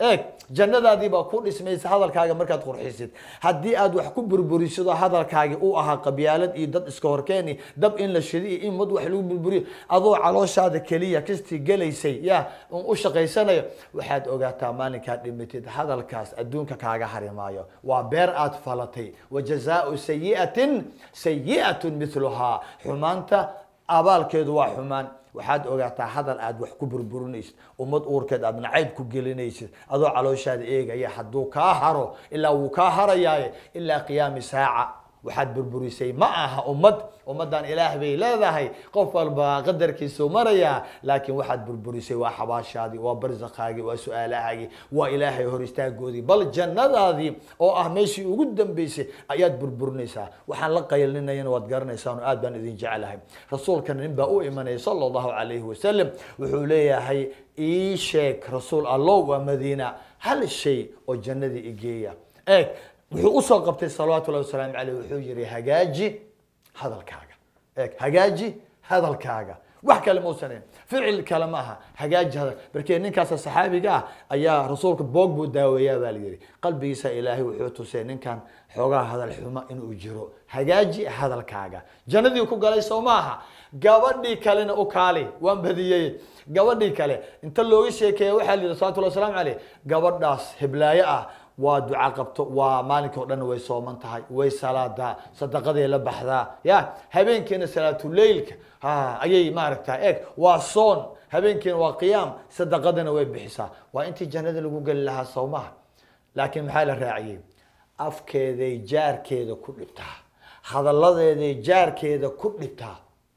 eeg jannadaadii baa ku dhismaysa hadalkaaga markaad qurxisid haddii aad wax ku burburisid oo hadalkaagi u ahaa qabyaalad iyo dad iska horkeeni dab in la shido iyo in mad wax lagu burburiyo adoo calooshaada keliya kastii gelaysay ya un u shaqaysanayo waxaad ogaataa maalinkaad dhimitid hadalkaas adduunka kaaga harimaayo waa beer aad falatay wa jazaau sayi'atin sayi'atun miluhaa xumaanta abaalkeedu waa xumaan waxaad ogaataa hadal aad wax ku burburinaysid ummad uurkeed aad nacayb ku gelinaysid adoo calooshaada eegaya hadduu kaa haro ilaa wuu kaa harayaaye ilaa qiyaami saaca waxaad burburisay ma aha ummad ummaddan ilaah bay leedahay qof walba qadarkiisuu marayaa laakiin waxaad burburisay waa xabaashaadii waa barsakaagii waa su-aalahaagii waa ilaahay hor istaagoodii bal jannadaadii oo ah meeshii ugu dambeysay ayaad burburinaysaa waxaan la qaylinayana waad garanaysaan oo aad baan idin jecelahay rasuulkan nin baa u imanaya sala allahu calayhi wasalam wuxuu leeyahay ii sheeg rasuul allow waa madiina hal shay oo jannadii igeeya eeg wuxuu usoo qabtay salawaatu llahi wasalaamu caleyh wuxuu yihi hagaaji hadalkaaga eeg hagaaji hadalkaaga wax kale mausanen ficil kale ma aha hagaaji hadal markee ninkaasa saxaabiga ah ayaa rasuulka boog buu daaweeyaa baa la yihi qalbigiisa ilaahay wuxuu tusay ninkan xoogaa hadal xuma inuu jiro hagaaji hadalkaaga jannadii ku galay soo maaha gabadhii kalena u kaali waan badiyey gabadhii kale inta looga sheekeeya waxaa la yihi salawatullah wasalaamu caleyh gabadhaas heblaayo ah waa duca qabto waa maalinka o dhan way sooman tahay way salaadaa sadaqaday la baxdaa ya habeenkiina salaatuleilka ha ayay maaragta eeg waa soon habeenkiina waa qiyaam sadaqadana way bixisaa waa intii jannada lagu geli lahaa sawmaha laakiin maxaa la raaciyey afkeeday jaarkeeda ku dhibtaa hadalladeeday jaarkeeda ku dhibtaa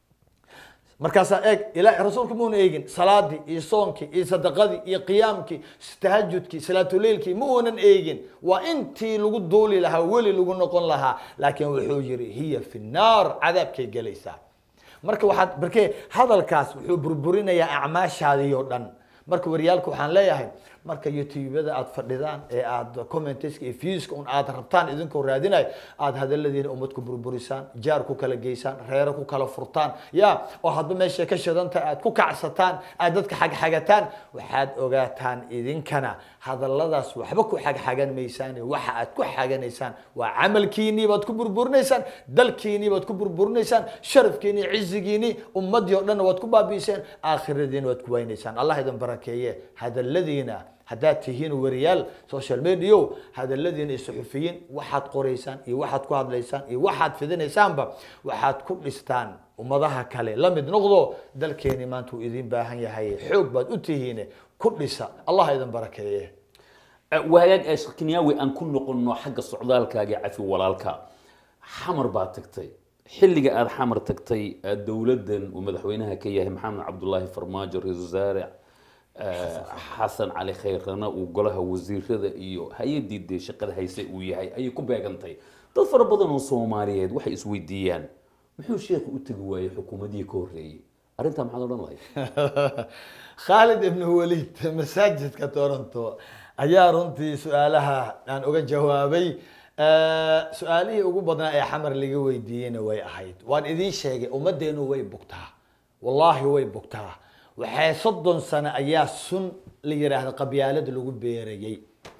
markaasaa eeg ila rasuulka muuna eegin salaadii iyo soonkii iyo sadaqadii iyo qiyaamkii tahajudkii salaatuleilkii ma uunan eegin waa intii lagu duuli lahaa weli lagu noqon lahaa laakiin wuxuu yihi hiya fi naar cadaabkay gelaysaa marka waxaad markee hadalkaas wuxuu burburinayaa acmaashaadii oo dhan marka waryaalka waxaan leeyahay marka youtubada aad fadhidaan ee aad commenteska iyo viewska un aad rabtaan idinkoo raadinayo aad hadaladiina ummad ku burburisaan jaar ku kala geysaan reero ku kala furtaan ya oo hadba meeshay ka shidantahay aad ku kacsataan aad dadka xagxagataan waxaad ogaataan idinkana hadalladaas waxba ku xagxagan maysaan waxa aad ku xaganaysaan waa camalkiinii baad ku burburinaysaan dalkiinii baad ku burburinaysaan sharafkiinii cizigiinii ummadii o dhanna waad ku baabiiseen aakhiradiina waad ku waynaysaan allah idin barakeeye hadaladiina haddaad tihiin wariyaal social media hadaladiina iyo suxufiyiin waxaad qoraysaan iyo waxaad ku hadlaysaan iyo waxaad fidinaysaanba waxaad ku dhistaan ummadaha kale la mid noqdo dalkeeni maanta uu idin baahan yahay xoog baad u tihiin ku dhisa allah idin barakeeye wahagaag ee shirkiniyaawi aan ku noqono xagga socdaalkaaga cafi walaalka xamar baad tagtay xilliga aada xamar tagtay dowladdan uu madaxweynaha ka yahay maxamed cabdulaahi farmaajo ra-isul wasaare xasan cali khayrana uu golaha wasiirada iyo hay-adii dee shaqada hayse uu yahay ayay ku beegantay dad fara badan oo soomaaliyeed waxay isweydiiyaan muxuu sheekhu u tegi waayey xukuumadihii ka horreeyey arrintaa maxaad odhan lahayd khaalid ibn walid masaajidka toronto ayaa runtii su-aalaha aan uga jawaabay su-aalihii ugu badnaa ee xamar laga weydiiyeyna way ahayd waan idiin sheegay ummaddeenu way bugtaa wallaahi way bugtaa waxay soddon sano ayaa sun la yidhaahda qabyaalada lagu beerayey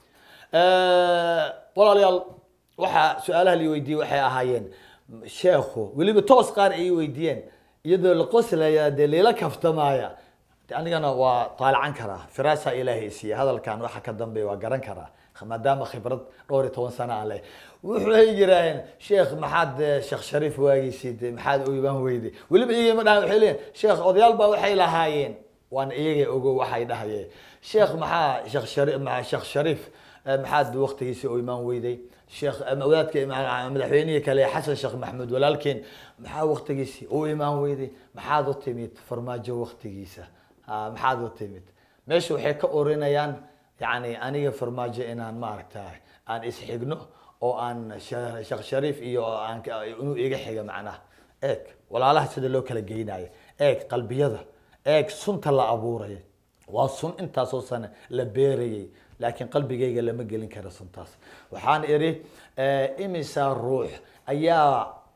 walaalayaal waxaa su-aalaha la weydiiyey waxay ahaayeen sheekhu weliba toos qaar ay weydiiyeen iyadoo la qoslaya dee lila kaftamaaya anigana waa taalacan karaa firaasa ilaahay siiye hadalkan waxa ka dambeeya waa garan karaa maadaama khibrad dhowr iyo toban sano aan leh wuxuay yiraaheen sheekh maxaad sheekh shariif waagiisid maxaad u imaan weyday weliba iyagay ma dhahan waxay leeyihin sheekh odayaal baa waxay lahaayeen waan iyagay ogo waxay dhahayeen sheekh maxaa sheekh shariif sheekh shariif maxaad waqtigiisa u imaan weyday sheekh wadaadka madaxweynihii kale xasan sheekh maxamuud walaalkeen maxaa waqtigiisi u imaan weyday maxaad u timid farmaajo waqtigiisa maxaad u timid meesha waxay ka orinayaan yani aniga farmaajo inaan maaragta aan isxigno oo aan sheekh shariif iyo aan inuu iga xiga macnaha eeg walaalaha sida loo kala geynayo eeg qalbiyada eeg sunta la abuuraya waa sun intaasoo sane la beerayay laakiin qalbigayga lama gelin kara suntaas waxaan idhi imisa ruux ayaa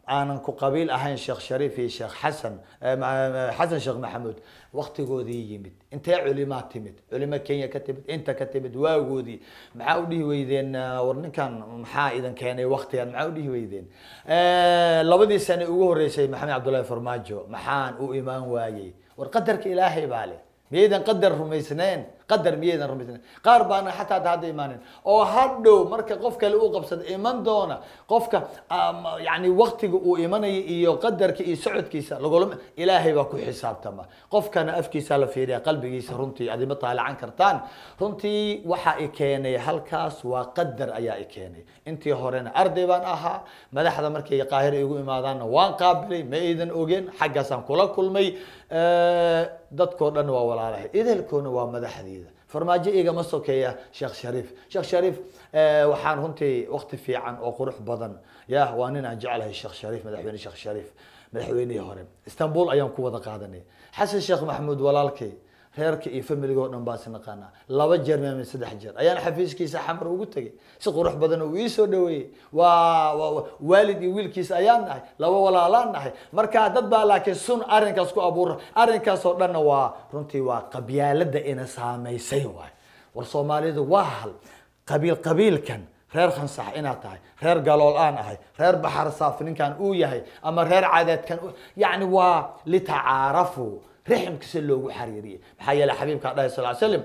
aanan ku qabiil ahayn sheekh shariif iyo sheekh xasan eh, ma- ma- xasan sheekh maxamuud waktigoodii yimid intee culimaa timid culimo kenya ka timid inta ka timid waagoodii maxaa u dhihi weydeen eh, war ninkan maxaa idin keenay waktigan maxaa u dhihi weydeen Eh, labadii sane ugu horeysay maxamed cabdullaahi farmaajo maxaan u imaan waayey war qadarka ilaahay baa leh miyaydan qadar rumaysneen qadar miyaydan rumaysneen qaar baana xataa hadda hadda imaanin oo hadhow marka qof kale uu qabsada iman doona qofka um, yani waktiga uu imanaya iyo qadarka iyo socodkiisa lagulama ilaahay baa ku xisaabtama qofkana afkiisa la fiiriya qalbigiisa runtii adima taalacan kartaan runtii waxa i keenay halkaas waa qadar ayaa i keenay intii horena arday baan ahaa madaxda markay qaahira igu imaadaanna waan qaabilay ma aydan ogeen xaggaasaan kula kulmay Eh, dadkoo dhan waa walaalahay edelkoona waa madaxdiida farmaajo igama sokeeya sheekh shariif sheekh shariif eh, waxaan runtii wakti fiican oo qurux badan ya waa nin aan jeclahay sheekh shariif madaxweyne sheekh shariif madaxweynihii hore istanbul ayaan ku wada qaadanay xasan sheekh maxamuud walaalkay reerka iyo familiga oo dhan baan isnaqaanaa laba jeer maamin saddex jeer ayaan xafiiskiisa xamar ugu tegay si qurux badan uu ii soo dhaweeyey waa waa- waa- waalid iyo wiilkiisa ayaan nahay laba walaalaan nahay marka dad baa laakiin sun arrinkaas ku abuura arrinkaas oo dhanna waa runtii waa qabyaalada ina saamaysay waay war soomaalidu waa hal qabiil qabiilkan reer khansax inaad tahay reer galool aan ahay reer baxar saaf ninkan uu yahay ama reer cadeedkan uu- yacni waa litacaarafuu rixmka si loogu xariiriyey maxaa yeelay xabiibkaa dhahay sal slam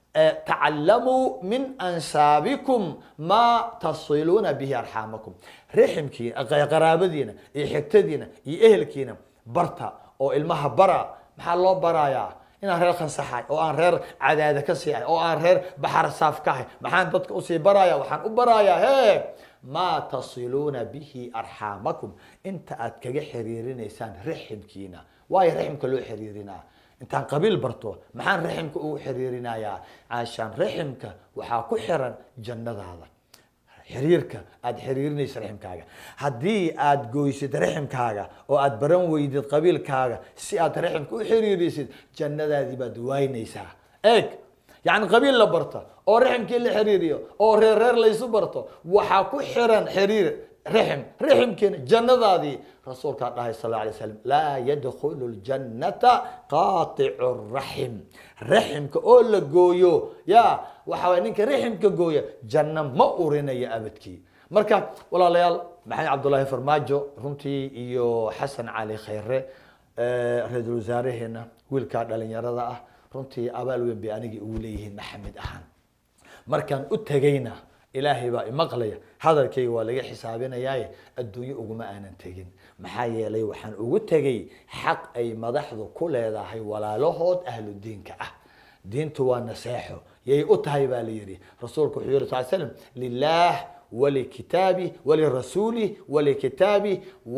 tacalamuu min ansaabikum maa tasiluuna bihi arxaamakum rixmkiina qaraabadiina iyo xigtadiina iyo ehelkiina barta oo ilmaha bara maxaa loo barayaa inaan reer khansaxay oo aan reer cadaada ka sii ahay oo aan reer baxar saaf ka ahay maxaan dadka usii baraya waxaan u barayaa he maa tasiluuna bihi arxaamakum inta aad kaga xiriirinaysaan riximkiina waayo riximka loo xiriirinaa intaan qabiil barto maxaan riximka ugu xiriirinayaa caashaan riximka waxaa ku xiran jannadaada xiriirka aada xiriirinaysa riximkaaga haddii aada goysid riximkaaga oo aada baran weydid qabiilkaaga si aad riximka u xiriirisid jannadaadii baad waynaysaa eeg yacni qabiil la barta oo riximkii la xiriiriyo oo reer reer laysu barto waxaa ku xiran xiriir rixim riximkiina jannadaadii rasuulkaa dhahay sal alla alay slam laa yadkhulu ljannata qaaticu raxim riximka oo la gooyo ya waxa waye ninka riximka gooya janno ma urinaya abadkii marka walaalayaal maxamed cabdullaahi farmaajo runtii iyo xasan cali khayre ra-iisul wasaareheena wiilkaa dhalinyarada ah runtii abaal weyn bay anigii ugu leeyihiin maxamed ahaan markaan u tegayna ilaahay baa imaqlaya hadalkayga waa laga xisaabinayaaye adduunyo uguma aanan tegin maxaa yeelay waxaan ugu tegay xaq ay madaxdu ku leedahay walaalahood ahlu diinka ah diintu waa naseexo yay u tahay baa la yidhi rasuulku wuxuu yihi sal slam lilah ولكتابه ولرسوله ولكتابه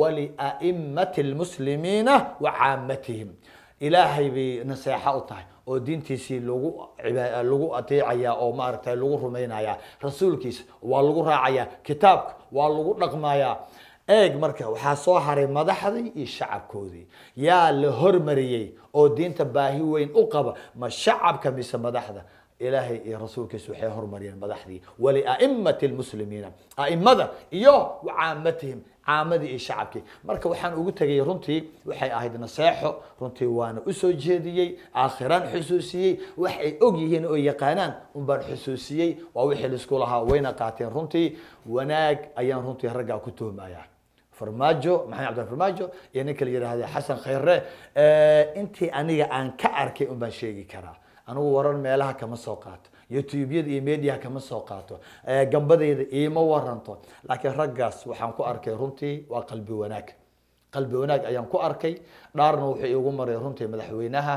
ولأئمة المسلمين وعامتهم إلهي بنصيحة أطاي oo diintiisii lagu ciba- lagu ateecaya oo maaragtay lagu rumaynaya rasuulkiisa waa lagu raacaya kitaabka waa lagu dhaqmaya eeg marka waxaa soo haray madaxdii iyo shacabkoodii yaa la hormariyey oo diinta baahi weyn u qaba ma shacabka mise madaxda ilaahay iyo rasuulkiisa waxay hormariyeen madaxdii waliaimati lmuslimiina aimada iyo wacaamatihim caamadii iyo shacabkii marka waxaan ugu tegay runtii waxay ahayd naseexo runtii waana usoo jeediyey aakhiraan xusuusiyey wax ay og yihiin oo yaqaanaan unbaan xusuusiyey waa wixii laisku lahaa wayna qaateen runtii wanaag ayaan runtii raggaa ku tuhmaya farmaajo maxamed cabdillah farmaajo iyo ninka la yidhaahda xasan khayre intii aniga aan ka arkay un baan sheegi karaa anigu warar meelaha kama soo qaato youtubeyada iyo mediaha kama soo qaato gambadayda iima waranto laakiin raggaas waxaan ku arkay runtii waa qalbi wanaag qalbi wanaag ayaan ku arkay dhaarna wuxuu iigu maray runtii madaxweynaha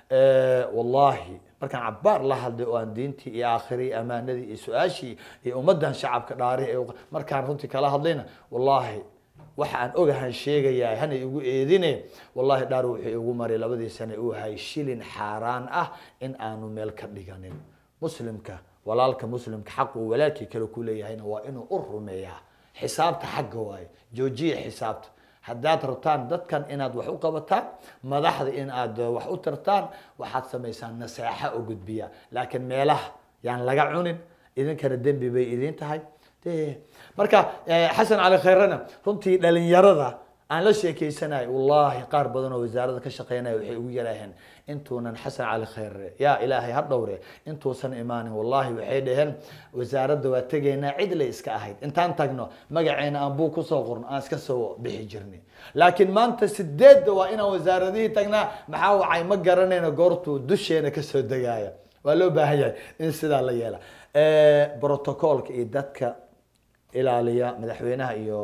wallahi markaan cabaar la hadlay oo aan diintii iyo aakhirii amaanadii iyo su-aashii iyo ummadan shacabka dhaarihi ee markaan runtii kala hadlayna wallahi waxa aan ogahan sheegayaa hana igu eedine wallahi dhaar wuxuu igu maray labadii sane uu hay shilin xaaraan ah in aanu meel ka dhiganin muslimka walaalka muslimka xaq uu walaalkii kale ku leeyahayna waa inuu u rumeeyaa xisaabta xagga waaye joojiya xisaabta haddaad rabtaan dadkan inaad wax u qabataan madaxda in aad wax u tartaan waxaad samaysaan naseexa oo gudbiya laakiin meelaha yaan laga cunin idinkana dembi bay idin tahay marka xasan cali khayrena runtii dhalinyarada aan la sheekeysanayo wallaahi qaar badan oo wasaarada ka shaqeynaya waxay ugu yaraaheen intuunan xasan cali khayre yaa ilaahay ha dhowre intuusan imaanin wallaahi waxay dhaheen wasaaradda waa tegaynaa cid lay iska ahayd intaan tagno magaceena aan buu kusoo qorno aan iska soo bixi jirnay laakiin maanta sideedda waa inaan wasaaradihii tagnaa maxaa wacay ma garanayno goortuu dusheena kasoo degaya waa loo baahan yahay in sidaa la yeela protocolka iyo dadka ilaaliya madaxweynaha iyo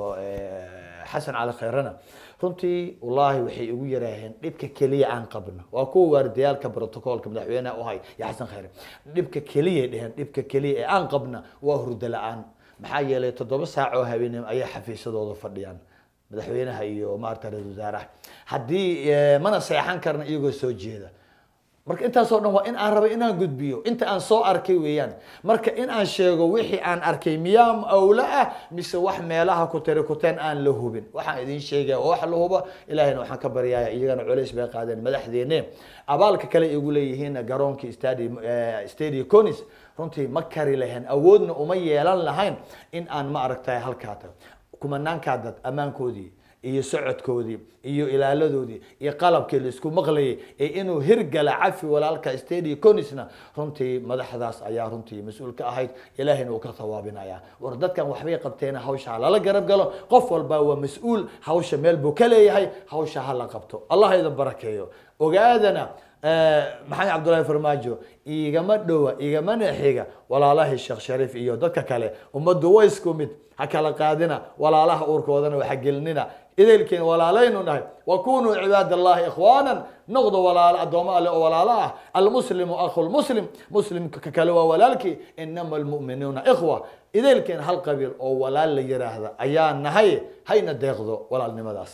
xasan cali khayrena runtii wallaahi waxay igu yaraaheen dhibka keliya aan qabno waa kuwa waardiyaalka protocolka madaxweynaha uhay iyo xasan khayre dhibka keliyay dheheen dhibka keliya ee aan qabna waa hurdo la-aan maxaa yeelay toddoba saac oo habeenimo ayay xafiisadooda fadhiyaan madaxweynaha iyo maarata ra-isul wasaaraha haddii mana seexan karna iyagoo soo jeeda marka intaasoo dhan waa in aan rabay inaan gudbiyo inta aan soo arkay weeyaan marka in aan sheego wixii aan arkay miyaa awla ah mise wax meelaha ku tiri kuteen aan la hubin waxaan idin sheegaya oo wax la hubo ilahayna waxaan ka baryaya iyagana culays bay qaadeen madaxdeene abaalka kale igu leeyihiin garoonkii stadium stadium conis runtii ma kari lahayn awoodna uma yeelan lahayn in aan ma aragtay halkaa tago kumanaankaa dad ammaankoodii iyo socodkoodii iyo ilaaladoodii iyo qalabkii laisku maqlayay ee inuu hirgala cafi walaalka stadi conisna runtii madaxdaas ayaa runtii mas-uul ka ahayd ilaahayna uu ka hawaabinaya war dadkan waxbay qabteen hawsha ha lala garab galo qof walba waa mas-uul hawsha meel buu ka leeyahay hawsha ha la qabto allah idin barakeeyo ogaadana maxamed cabdullaahi farmaajo igama dhowa igamana xiga walaalahii sheekh shariif iyo dadka kale ummaddu way isku mid ha kala qaadina walaalaha uurkoodana waxa gelinina idaylkiin walaalaynu nahay wakunuu cibaad allahi ikhwaanan noqdo walaalo addoommo alle oo walaalo ah almuslimu akhu lmuslim muslimka kale waa walaalkii inama almu'minuuna ikhwa idaylkiin hal qabiil oo walaal la yiraahda ayaa nahay hayna deeqdo walaalnimadaas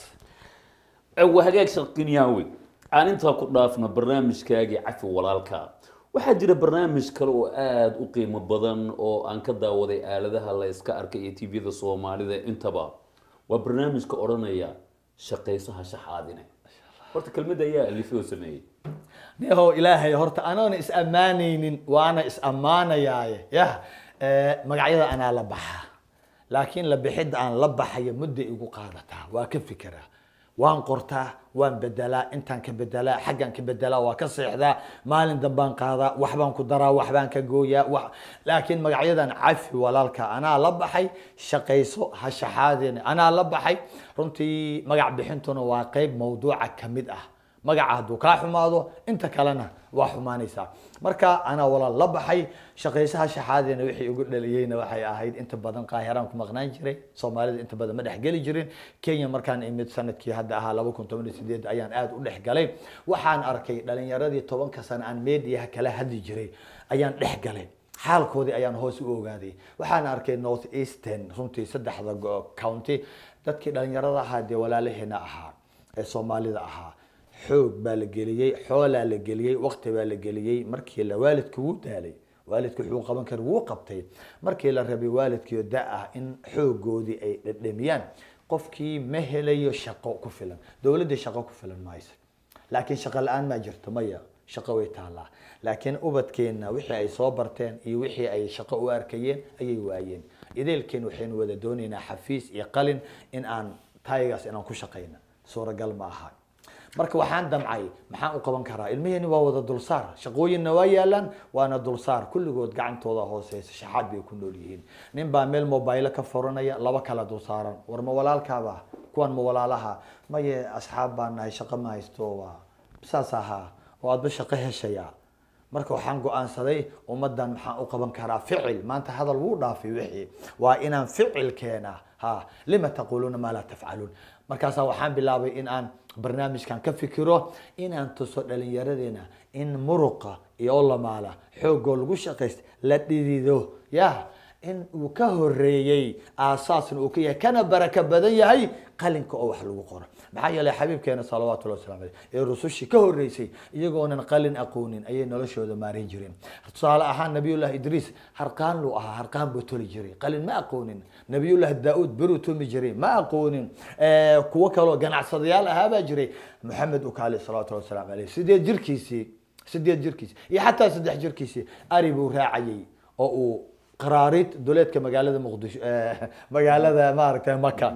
waa hagaag sharqinyaawe aan intaa ku dhaafno barnaamijkaagii cafi walaalka waxaa jira barnaamij kale oo aada u qiimo badan oo aan ka daawaday aaladaha la iska arkay iyo tvda soomaalida intaba waa barnaamijka odhanaya shaqaysaha shaxaadine horta kelmadda ayaa alifay oo sameeyey niho ilaahay horta anoona is ammaanaynin waana is ammaanayaaye yah magacyada anaa la baxaa laakiin la bixidda aan la baxayo mudda igu qaadataa waa ka fikiraa waan qortaa waan bedelaa intaan ka bedelaa xaggaan ka bedelaa waa ka seexdaa maalin dambaan qaadaa waxbaan ku daraa waxbaan ka gooyaa wax laakiin magacyadan cafi walaalka anaa la baxay shaqayso ha shaxaadeen anaa la baxay runtii magac bixintuna waa qeyb mawduuca ka mid ah magaca hadduu kaa xumaado inta kalena waa xumaanaysaa marka anaa walaal la baxay shaqaysaha shaxaadeena wixii ugu dhaliyeyna waxay ahayd inta badan qaahiraan ku maqnaan jiray soomaalida inta badan ma dhexgeli jirin kenya markaan imid sanadkii hadda ahaa laba kun toban iyo sideed ayaan aada u dhexgalay waxaan arkay dhalinyaradii tobanka sano aan mediaha kala hadli jiray ayaan dhexgalay xaalkoodii ayaan hoos u ogaaday waxaan arkay north eastern runtii saddexda county dadkii dhalinyarada ahaa dee walaalaheena ahaa ee soomaalida ahaa xoog baa la geliyey xoolaa la geliyey waqti baa la geliyey markii la waalidku wuu daalay waalidku wuxuu qaban kara wuu qabtay markii la rabay waalidkiio da ah in xoogoodii ay dhadhamiyaan qofkii ma helayo shaqo ku filan dowladdii shaqo ku filan mayso laakiin shaqo la-aan maa jirto maya shaqo way taallaa laakiin ubadkeenna wixii ay soo barteen iyo wixii ay shaqo u arkayeen ayay waayeen ideelkeen waxaynu wada doonaynaa xafiis iyo qalin in aan taygaas inaan ku shaqayna suuragal ma aha marka waxaan damcay maxaan u qaban karaa ilmiheeni waa wada dulsaar shaqooyinna waa yaalaan waana dulsaar kulligood gacantooda hooseysa shaxaad bay ku nool yihiin nin baa meel mobailo ka furanaya laba kala dulsaaran war ma walaalkaaba kuwan ma walaalaha maye asxaab baan nahay shaqo ma haysto waa saas ahaa oo aadba shaqo heshaya marka waxaan go-aansaday ummadan maxaan u qaban karaa ficil maanta hadal wuu dhaafay wixii waa inaan ficil keena ha lima taquluuna maa laa tafcaluun markaasaa waxaan bilaabay in aan barnaamijkan ka fikiro inaan tuso dhalinyaradeena in muruqa iyo lamaala xoogoo lagu shaqaysta la dhidido ya in uu ka horeeyey aasaasna uu ka yahay kana baraka badan yahay qalinka oo wax lagu qoro maxaa yeelay xabiibkeena salawaatullahi waslamu aleyh ee rusushii ka horeysay iyagoonan qalin aqoonin ayay noloshooda maarin jireen tusaale ahaan nabiyullahi idriis harqaan luu ahaa harqaan buu toli jiray qalin ma aqoonin nabiyullahi daa-uud beruu tumi jiray ma aqoonin kuwo kaloo ganacsadayaal ahaabaa jiray maxamed ukaali salawatullahi waslamu aleyh sideed jirkiisii sideed jirkiisi iyo xataa saddex jirkiisii ari buu raacayay oo uu qaraariid duleedka magaalada muqdisho magaalada maaragtay maka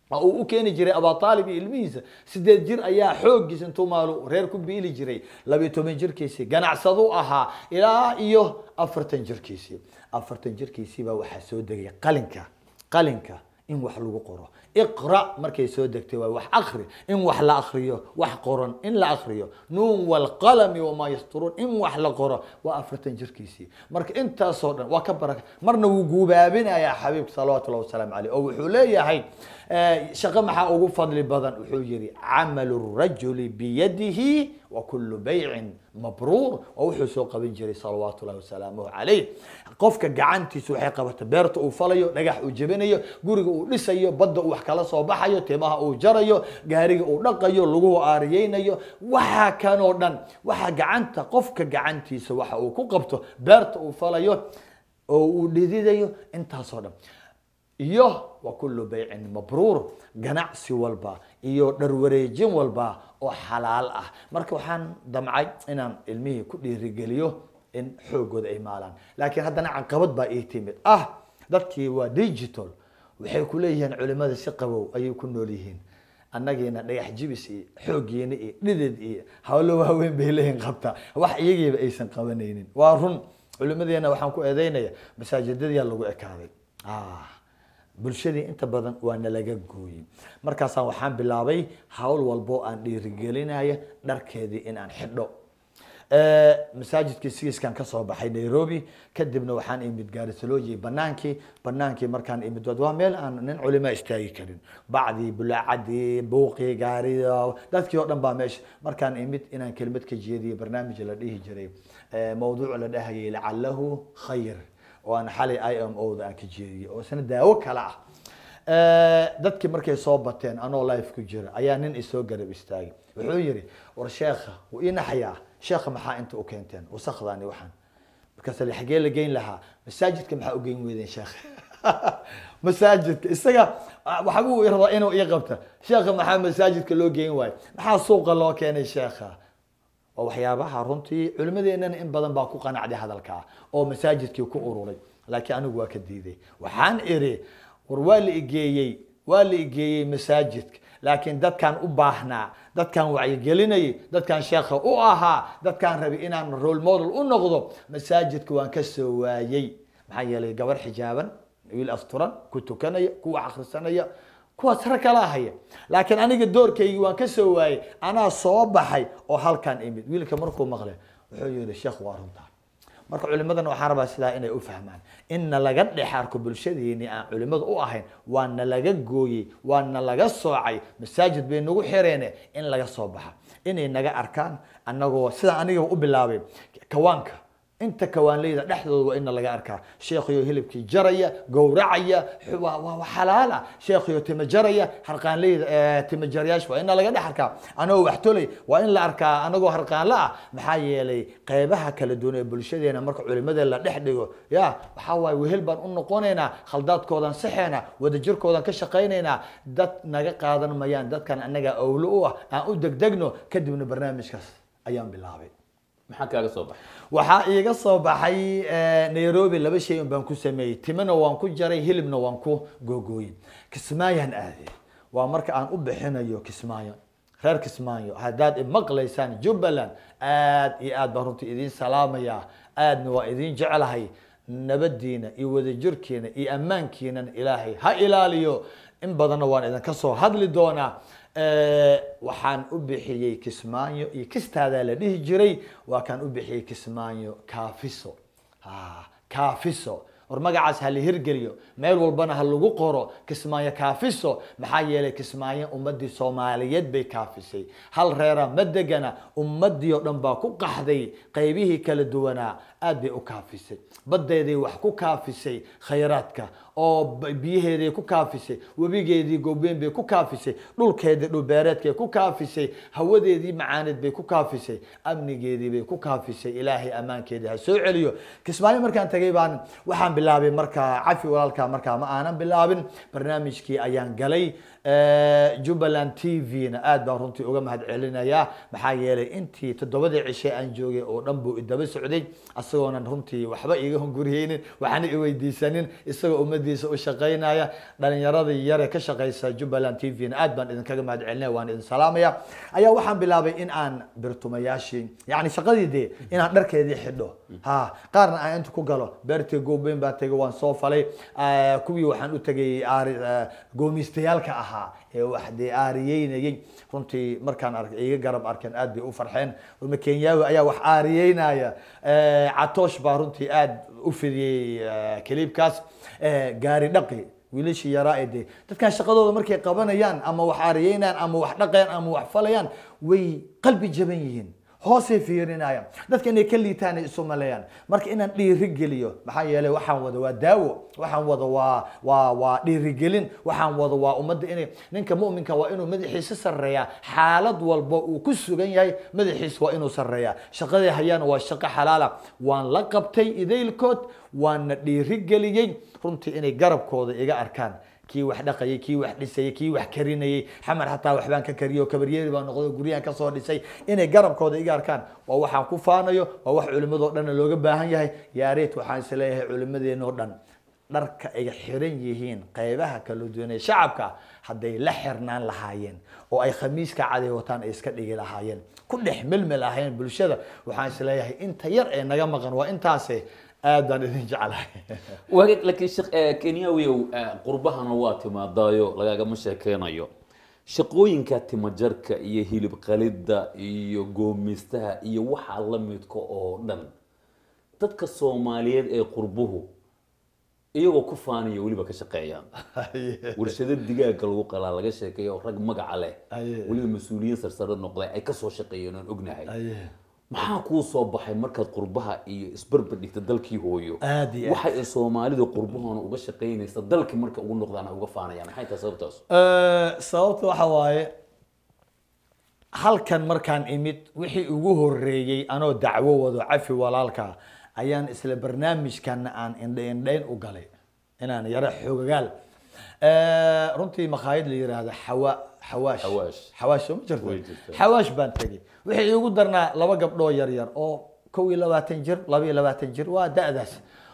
oo uu u keeni jiray abaalib iyo ilmihiisa sideed jir ayaa xooggiisa intuu maalu reer ku biili jiray labiyo toban jirkiisii ganacsadu ahaa ilaa iyo afartan jirkiisii afartan jirkiisii baa waxaa soo degay qalinka qalinka in wax lagu qoro iqra markay soo degtay waa wax akri in wax la akriyo wax qoran in la akriyo nuun walqalami wamaa yasturuun in wax la qoro waa afartan jirkiisii marka intaasoo dhan waa ka baraka marna wuu guubaabinayaa xabiibka salawatullahi wasalaamu caleyh oo wuxuu leeyahay shaqo maxaa ugu fadli badan wuxuu yihi camalu rajuli biyadihi wa kulu baycin mabruur waa wuxuu soo qaban jiray salawaatu llahi wasalaamuhu calayh qofka gacantiisa waxay qabata beerta uu falayo dhagax uu jebinayo guriga uu dhisayo badda uu wax kala soo baxayo timaha uu jarayo gaariga uu dhaqayo laguhu aariyeynayo waxa kanoo dhan waxa gacanta qofka gacantiisa waxa uu ku qabto beerta uu falayo oo uu dhididayo intaasoo dhan iyo wa kulu baycin mabruur ganacsi walba iyo dharwareejin walba oo xalaal ah marka waxaan damcay inaan ilmihii ku dhiirigeliyo in xoogooda ay maalaan laakiin haddana caqabad baa ii timid ah dadkii waa digital waxay ku leeyihiin culimada si qabow ayay ku nool yihiin annagiina dhagax jibis iyo xooggiina iyo dhidid iyo hawlo waaweyn bay leeyihin qabtaa wax iyagiiba aysan qabanaynin waa run culimadeena waxaan ku eedeynaya masaajidadyaa lagu ekaaday bulshadii inta badan waa nalaga gooyey markaasaan waxaan bilaabay hawl walbo aan dhiirigelinaya dharkeedii in aan xidho masaajidkii sigiskan kasoo baxay nairobi kadibna waxaan imid gaarisalooyi banaankii banaankii markaan imid waa meel aan nin culima istaagi karin bacdii bulaacadii buuqii gaarida dadkii oo dhan baa meesha markaan imid inaan kelimad ka jeediyo barnaamij la dhihi jiray mawduuc la dhahayay lacalahu khayr oo aan xalay i m o da aan ka jeediyey oo isna daawo kale ah dadkii markay soo bateen anoo life ku jira ayaa nin isoo garab istaagay wuxuu yihi war sheekha wuu ii naxayaa sheekha maxaa inta u keenteen wasakdaani waxaan markaas la xagee la geyn lahaa masaajidka maxaa u geyn weydeen sheekha masaajidka isaga waxbuu rabaa inuu ii qabta sheekha maxaa masaajidka loo geyn waayo maxaa suuqa loo keenay sheekha waa waxyaabaha runtii culimadeenana in badan baa ku qanacday hadalkaa oo masaajidkii ku ururay laakiin anigu waa ka diiday waxaan iri war waa la igeeyey waa la igeeyey masaajidka laakiin dadkaan u baahnaa dadkaan wacyigelinayay dadkaan sheekha u ahaa dadkaan rabay inaan role model u noqdo masaajidka waan ka soo waayey maxaa yeelay gabar xijaaban wiil asturan ku tukanaya ku wax akhrisanaya kuwaas rag kala haya laakiin aniga doorkaygii waan ka soo waayey anaa soo baxay oo halkaan imid wiilka markuu maqlay wuxuu yihi sheekh waa runtaa marka culimadan waxaan rabaa sidaa inay u fahmaan inna laga dhex arko bulshadeeni aan culimada u ahayn waana laga gooyey waana laga soocay masaajid bay nagu xireene in laga soo baxa inay naga arkaan anagoo sidaa aniga u bilaabay kawaanka inta kawaanleyda dhexdooda waa ina laga arkaa sheekhiyo hilibkii jaraya gowracaya waa xalaala sheekhiyo tima jaraya harqaanleyda tima jarayaasha waa ina laga dhex arkaa anagoo wax tolay waa in la arkaa anagoo harqaanla ah maxaa yeelay qeybaha kala duwan ee bulshadeena marka culimada la dhex dhigo ya waxaa waaye wehel baan u noqonaynaa khaldaadkoodan saxeena wadajirkoodan ka shaqaynaynaa dad naga qaadan mayaan dadkan anaga awlo u ah aan u degdegno kadibna barnaamijkaas ayaan bilaabay maxaa kaaga soo baxay waxaa iiga soo baxay nairobi laba shay un baan ku sameeyey timina waan ku jaray hilibna waan ku googooyey kismaayaan aaday waa marka aan u bixinayo kismaayo reer kismaayo haddaad imaqlaysaan jubbaland aad iyo aad baan runtii idiin salaamaya aadna waa idiin jeclahay nabadiina iyo wadajirkiina iyo ammaankiinan ilaahay ha ilaaliyo in badanna waan idinka soo hadli doonaa waxaan u bixiyey kismaayo iyo kistaadaa la dhihi jiray waa kaan u bixiyey kismaayo kaafiso kaafiso war magacaas ha la hirgeliyo meel walbana ha lagu qoro kismaayo kaafiso maxaa yeelay kismaayo ummadii soomaaliyeed bay kaafisay hal reera ma degana ummadii oo dhan baa ku qaxday qaybihii kala duwanaa aad bay u kaafisay badeeday wax ku kaafisay khayraadka oo biyaheeday ku kaafisay webigeedii goobeen bay ku kaafisay dhulkeedii dhulbeereedkay ku kaafisay hawadeedii macaaneed bay ku kaafisay amnigeedii bay ku kaafisay ilaahay ammaankeedii ha soo celiyo kismaayo markaan tagay baan waxaan bilaabay markaa cafi walaalkaa markaa ma aanan bilaabin barnaamijkii ayaan galay Eh, jubbaland t v-na aad baan runtii uga mahad celinayaa maxaa yeelay intii toddobadii cishe aan joogay oo dhan buu idaba socday isagoonan runtii waxba iga hunguriyeynin waxna iweydiisanin isagoo ummadiisa u shaqaynaya dhalinyaradii yare ka shaqaysa jubbaland t v-na aad baan idinkaga mahad celinaya waan idin salaamaya ayaa waxaan bilaabay in aan birtumayaashii yani shaqadii dee inaan dharkeedii xidho ha qaarna aan inta ku galo beertii goobeyn baan tegay waan soo falay Eh, kuwii waxaan u tegay aari eh, goomistayaalka ahaa ee wax dee aariyeynayay runtii markaan arkay iga garab arkeen aad bay u farxeen uma kenyaawi ayaa wax aariyeynaya Eh, catoosh baa runtii aad u fidiyey eh, kaliibkaas Eh, gaari dhaqi wiilashii yaraa ee dee dadkan shaqadooda markay qabanayaan ama wax aariyeynayaan ama wax dhaqayaan ama wax falayaan way qalbi jaban yihiin hoosay fiirinayaan dadka inay ka liitaan ay isu maleeyaan marka inaan dhiiri geliyo maxaa yeelay waxaan wada waa daawo waxaan wada waa waa waa dhiirigelin waxaan wada waa ummadda inay ninka mu'minka waa inuu madaxiisa sarreeyaa xaalad walba uu ku sugan yahay madaxiisa waa inuu sarreeyaa shaqadii hayaana waa shaqo xalaala waan la qabtay idaylkood waana dhiirigeliyey runtii inay garabkooda iga arkaan kii wax dhaqayay kii wax dhisayay kii wax karinayay xamar xataa waxbaan ka kariyo kabaryeeri baan noqdo guryahan kasoo dhisay inay garabkooda iga arkaan waa waxaan ku faanayo waa wax culimadoo dhanna looga baahan yahay yaareet waxaan is leeyahay culimadeenoo dhan dharka ay xiran yihiin qeybaha kala duwan ee shacabka hadday la xirnaan lahaayeen oo ay khamiiska caday wataan ay iska dhigi lahaayeen ku dhex melmel ahaayeen bulshada waxaan is leeyahay inta yar ee naga maqan waa intaase aad baan idin jeclahay waagag laakiin sheekh eh, kenyawiyow eh, qurbahana waa timaadaayo lagagama sheekeynayo shaqooyinka timajarka iyo hilib qalidda iyo goomistaha iyo waxaa la midka oo dhan dadka soomaaliyeed ee qurbuhu iyagoo ku faanaya weliba ka shaqeeyaan warshado digaaga lagu qalaa laga sheekeeya oo rag magaca leh Aye. weliba mas-uuliyiin sarsare noqday ay kasoo shaqeeyeen oon ognahay Aye. maxaa kuu soo baxay markaad qurbaha iyo isbarbar dhigta dalkii hooyo Aad iyo aad. waxa ay soomaalida qurbahoona uga shaqaynaysa dalkii marka ugu noqdaan ay uga faanayaan maxay tahay sababtaas Eh, sababta waxa waaye halkan markaan imid wixii ugu horeeyey anoo dacwo wado cafi walaalka ayaan isla barnaamijkan aan indha indhayn u galay inaan yaro xoogagaal Eh, runtii makhaayad la yiraahdo xawa xawaash Xawaash. xawaash soo ma Way jirto jirtaa. xawaash baan tegey wixii iigu darnaa laba gabdhoo yar yar oo kow iyo labaatan jir laba iyo labaatan jir waa da-daas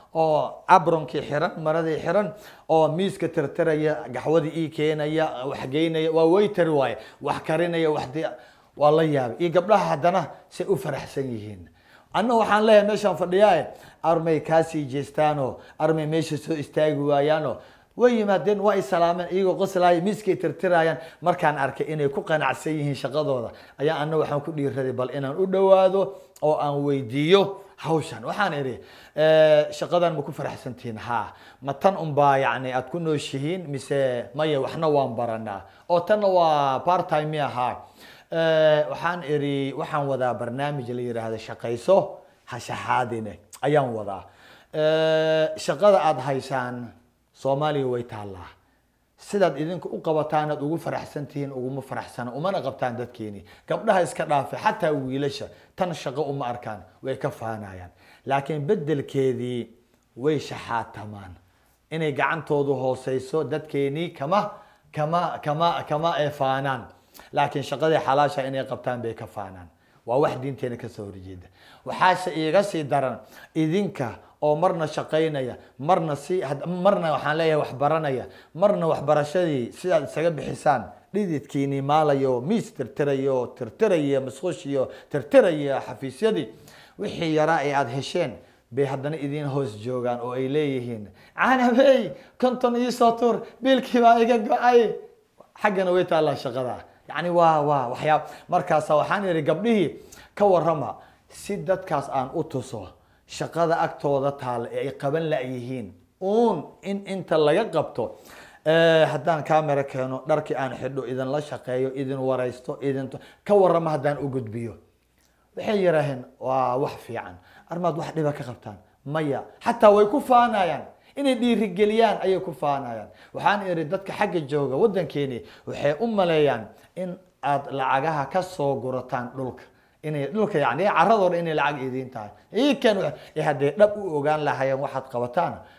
oo abronkii xiran maradii xiran oo miiska tirtiraya gaxwadii ii keenaya wax geynaya waa waiter waaye wax karinaya wax di waa la yaabay iyo gabdhaha haddana say u faraxsan yihiin anna waxaan leeyahay meeshaan fadhiyaaye armay kaasii jeestaanoo armay meesha soo istaagi waayaanoo way yimaadeen waa ay salaameen iyagoo qoslaaya miiskay tirtiraayaan markaan arkay inay ku qanacsan yihiin shaqadooda ayaa anna waxaan ku dhiiraday bal inaan u dhowaado oo aan weydiiyo hawshan waxaan idhi eh, shaqadan ma ku faraxsantihiin ha ma tan unbaa yani aad ku nooshihiin mise maya waxna waan baranaa oo tanna waa part time mi ahaa Eh, waxaan idhi waxaan wadaa barnaamij la yidhaahdo shaqayso ha shaxaadine ayaan wadaa Eh, shaqada aada haysaan soomaaliya way taallaa sidaad idinku u qabataan aad ugu faraxsan tihiin uguma faraxsana umana qabtaan dadkeeni gabdhaha iska dhaafe xataa wiilasha tan shaqo uma arkaan way ka faanayaan laakiin beddelkeedii way shaxaatamaan inay gacantoodu hooseyso dadkeenii kama kama kama kama ee faanaan laakiin shaqadii xalaasha inay qabtaan bay ka faanaan waa wax diinteena kasoo horjeeda waxaase iiga sii daran idinka oo marna shaqaynaya marna si had- marna waxaan leeyahay wax baranaya marna waxbarashadii sidaad isaga bixisaan dhididkiini maalayo miis tirtirayo tirtiraya masqushiyo tirtiraya xafiisyadii wixii yaraa ee aada hesheen bay haddana idiin hoos joogaan oo ay leeyihiin canabey konton iisoo tuur biilkii baa iga go-ay xaggana way taallaa shaqada yani waa waa waxyaab markaasa waxaan idhi gabdhihii ka warrama si dadkaas aan u tuso shaqada agtooda taalla ee ay qaban la-yihiin uun in inta laga qabto eh, haddaan camera keeno dharkii aan xidho idinla shaqeeyo idin waraysto idin ka warrama haddaan u gudbiyo waxay yidhaaheen waa wax fiican armaad wax dhiba ka qabtaan maya xataa way ku faanayaan inay dhiirigeliyaan ayay ku faanayaan waxaan idhi dadka xagga jooga waddankeeni waxay u maleeyaan in aad lacagaha ka soo gurataan dhulka inay dhulka yani caradoo dhan inay lacag idiin tahay ikan hadday dhab u ogaan lahaayeen waxaad qabataan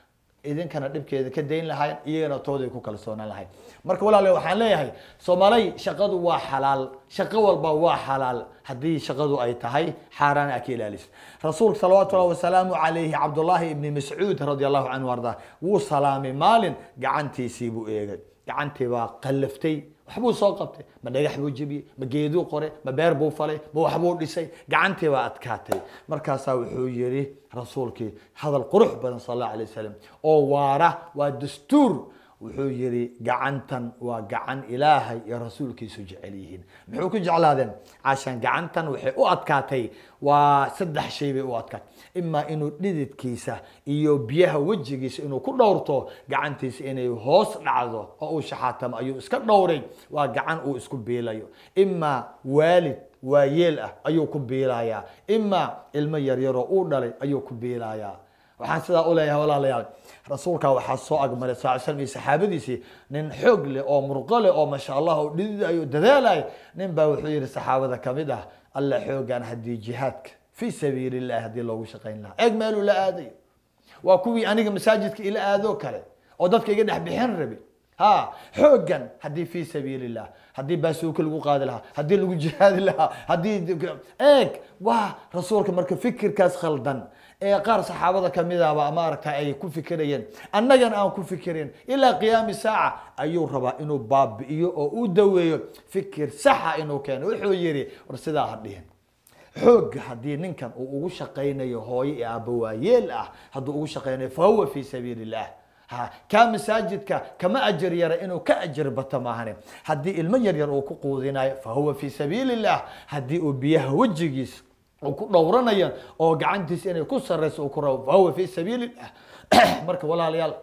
idinkana dhibkeeda ka dayn lahayn iyagana tooday ku kalsoonaan lahayn marka walaale waxaan leeyahay soomaalay shaqadu waa xalaal shaqo walba waa xalaal haddii shaqadu ay tahay xaaraan aa ka ilaalis rasuulka salawaatu llahi wasalaamu calayhi cabdullaahi ibni mascuud radi allahu canhu ardaa wuu salaamay maalin gacantiisii buu eegay gacantii baa qallaftay waxbuu soo qabtay ma dhagax buu jebiyey ma geeduu qoray ma beer buu falay ma waxbuu dhisay gacantii baa adkaatay markaasaa wuxuu yidhi rasuulkii hadal qurux badan sal allahu alay wasalam oo waara waa dastuur wuxuu yidhi gacantan waa gacan ilaahay iyo rasuulkiisu jecel yihiin muxuu ku jeclaadeen cashaan gacantan waxay u adkaatay waa saddex shay bay u adkaatay imaa inuu dhididkiisa iyo biyaha wejigiisa inuu ku dhowrto gacantiisa inay hoos dhacdo oo uu shaxaatamo ayuu iska dhowray waa gacan uu isku biilayo imaa waalid waayeel ah ayuu ku biilayaa imaa ilmo yaryaroo uu dhalay ayuu ku biilayaa waxaan sidaa u leeyahay walaalayaal rasuulka waxaa soo agmaray sal slam iyo saxaabadiisii nin xoog leh oo murqo leh oo masha allah oo dhididayo dadaalay nin baa wuxuu yihi saxaabada kamid ah alla xoogaan haddii jihaadka fii sabiili illahi haddii loogu shaqayn lahaa eeg meeluu la aadayo waa kuwii aniga masaajidka ila aadoo kale oo dadka iga dhex bixin rabi ha xoogan haddii fii sabiili illah haddii baasuuka lagu qaadi lahaa haddii lagu jihaadi lahaa haddii eeg waa rasuulka marka fikirkaas khaldan ee qaar saxaabada kamidaba maaragta ay ku fikirayeen annagana aan ku fikirin ilaa qiyaami saaca ayuu rabaa inuu baabi'iyo oo u daweeyo fikir saxa inuu keeno wuxuu yidhi war sidaa ha dhihin xoogga haddii ninkan uu ugu shaqaynayo hooyo iyo aabba waayeel ah hadduu ugu shaqaynayo fa huwa fii sabiili illah ha kaa masaajidka kama ajar yara inuu ka ajar bato maahane haddii ilmo yaryar uu ku quudinayo fa huwa fii sabiili illah haddii uu biyaha wejigiisa uu ku dhowranayo oo gacantiisa inay ku sarrayso uu ku rabo fa huwa fii sabiili illah marka walaalayaal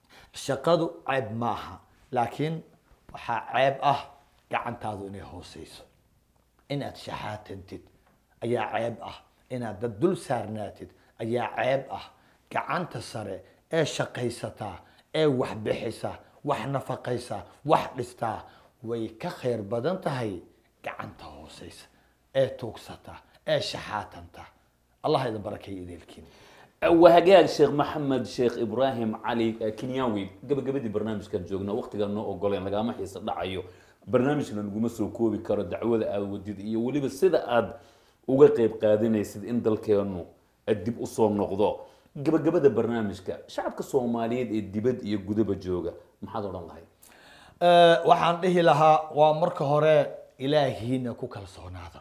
shaqadu ceeb maaha laakiin waxaa ceeb ah gacantaadu inay hooseyso inaad shaxaatantid ayaa ceeb ah inaad dad dul saarnaatid ayaa ceeb ah gacanta sare ee shaqaysataa ee wax bixisa wax nafaqaysa wax dhistaa way ka khayr badan tahay gacanta hooseysa ee tuugsata ee shaxaatanta allah idin barakeeyo ideelkiin wahagaag sheekh maxamed sheekh ibraahim cali kenyawi gabagabadii barnaamijkan joogna waqtigan noo ogoleen lagama xiisa dhacayo barnaamijna naguma soo koobi karo dacwada aad wadid iyo weliba sida aad uga qeyb qaadanaysid in dalkeenu dib usoo noqdo gabagabada barnaamijka shacabka soomaaliyeed ee dibad iyo gudaba jooga maxaad odhan lahayd waxaan dhihi lahaa waa marka hore ilaahiina ku kalsoonaada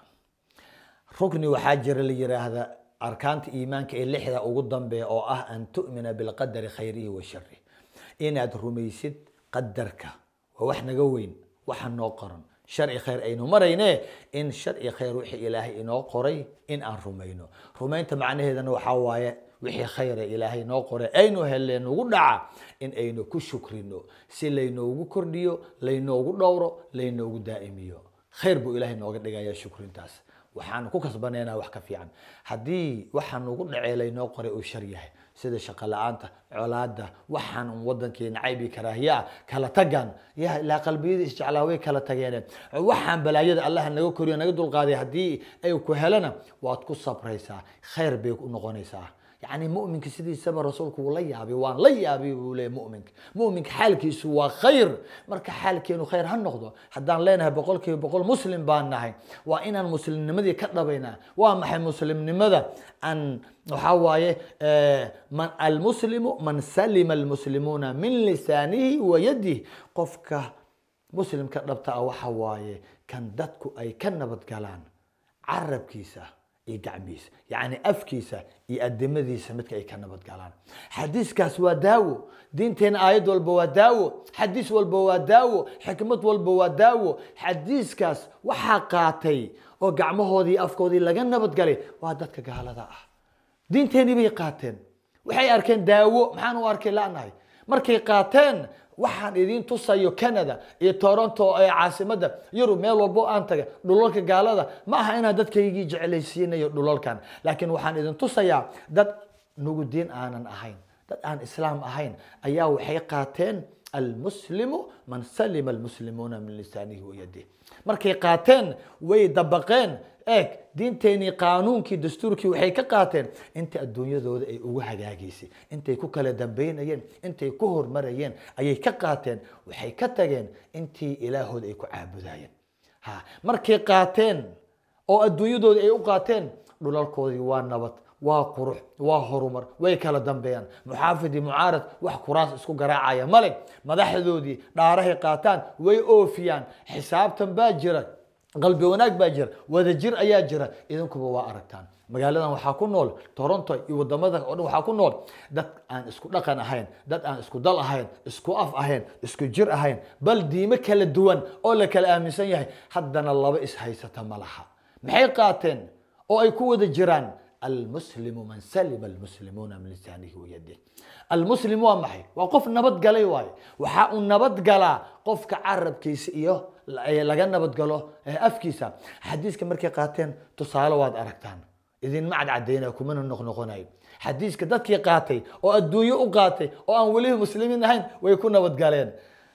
rukni waxaa jira la yiraahda arkaanta iimaanka ee lixda ugu dambeeya oo ah an tu'mina bilqadari khayrihi wa shari inaad rumaysid qadarka waa wax naga weyn waxa noo qoran sharci khayr aynu marayne in sharci khayr wixii ilaahay inoo qoray in aan rumayno rumaynta macnaheedana waxaa waaye wixii khayra ilaahay noo qoray aynu helleen nagu dhaca in aynu ku shukrino si laynoogu kordhiyo laynoogu dhowro laynoogu daa'imiyo khayr buu ilaahay nooga dhigaya shukrintaas waxaan ku kasbanaynaa wax ka fiican haddii waxaa nagu dhacee laynoo qoray uu shar yahay sida shaqo la-aanta colaada waxaan un wadankeena caybi karaahiyaa kala tagan ya ilaa qalbiyada isjeclaa way kala tageen waxaan balaayada allah naga koriyo naga dulqaaday haddii ay ku helana waad ku sabraysaa khayr bay u noqonaysaa يعني مؤمنك سيدي سبا رسولك ولا يابي وان لا يابي ولا مؤمنك مؤمنك حالك سوى خير مرك حالك انه خير هالنقضة حدان لينها بقول كي بقول مسلم بان نهي وإن المسلم نمذي كتبينا وما حي مسلم نمذا أن وحواي من المسلم من سلم المسلمون من لسانه ويده قفك مسلم كتبتا وحواي كان دتكو أي كنبت قالان عرب كيسه iyo gacmihiisa yacni afkiisa iyo adimadiisa midka ay ka nabad galaan xadiiskaas waa daawo diinteena aayad walba waa daawo xadiis walba waa daawo xikmad walba waa daawo xadiiskaas waxaa qaatay oo gacmahoodii afkoodii laga nabadgalay waa dadka gaalada ah diinteenii bay qaateen waxay arkeen daawo maxaan u arkay la'nahay markay qaateen waxaan idiin tusayo canada iyo toronto ee caasimada yurub meel walbo aan taga dhulalka gaalada ma aha inaan dadkaygii jeclaysiinayo dhulalkan laakiin waxaan idin tusayaa dad nugu diin aanan ahayn dad aan islaam ahayn ayaa waxay qaateen almuslimu man salima almuslimuuna min lisaanihi wayadih markay qaateen way dabaqeen eeg diinteenii qaanuunkii dastuurkii waxay ka qaateen inta adduunyadooda ay ugu hagaagaysay intay ku kala dambaynayeen intay ku hormarayeen ayay ka qaateen waxay ka tageen intii ilaahooda ay ku caabudayeen ha markay qaateen oo adduunyadooda ay u qaateen dhulalkoodii waa nabad waa qurux waa horumar way kala dambeeyaan muxaafidi mucaarad wax kuraas isku garaacaya male madaxdoodii dhaarahay qaataan way oofiyaan xisaabtan baa jira qalbi wanaag baa jira wadajir ayaa jira idinkuba waa aragtaan magaaladan waxaa ku nool toronto iyo wadamada oo dhan waxaa ku nool dad aan isku dhaqan ahayn dad aan isku dal ahayn isku af ahayn isku jir ahayn bal diimo kala duwan oo la kala aaminsan yahay haddana laba is haysata ma laha maxay qaateen oo ay ku wada jiraan almuslimu man salima almuslimuuna min lisaanihi wayadih almuslim waa maxay waa qof nabad galay waaye waxaa uu nabad galaa qofka carabkiisa iyo laga nabadgalo afkiisa xadiiska markay qaateen tusaale waad aragtaan idinma cadcadaynaya kumana noqnoqonayo xadiiska dadkii qaatay oo adduunyo u qaatay oo aan weliba muslimiin ahayn way ku nabadgaleen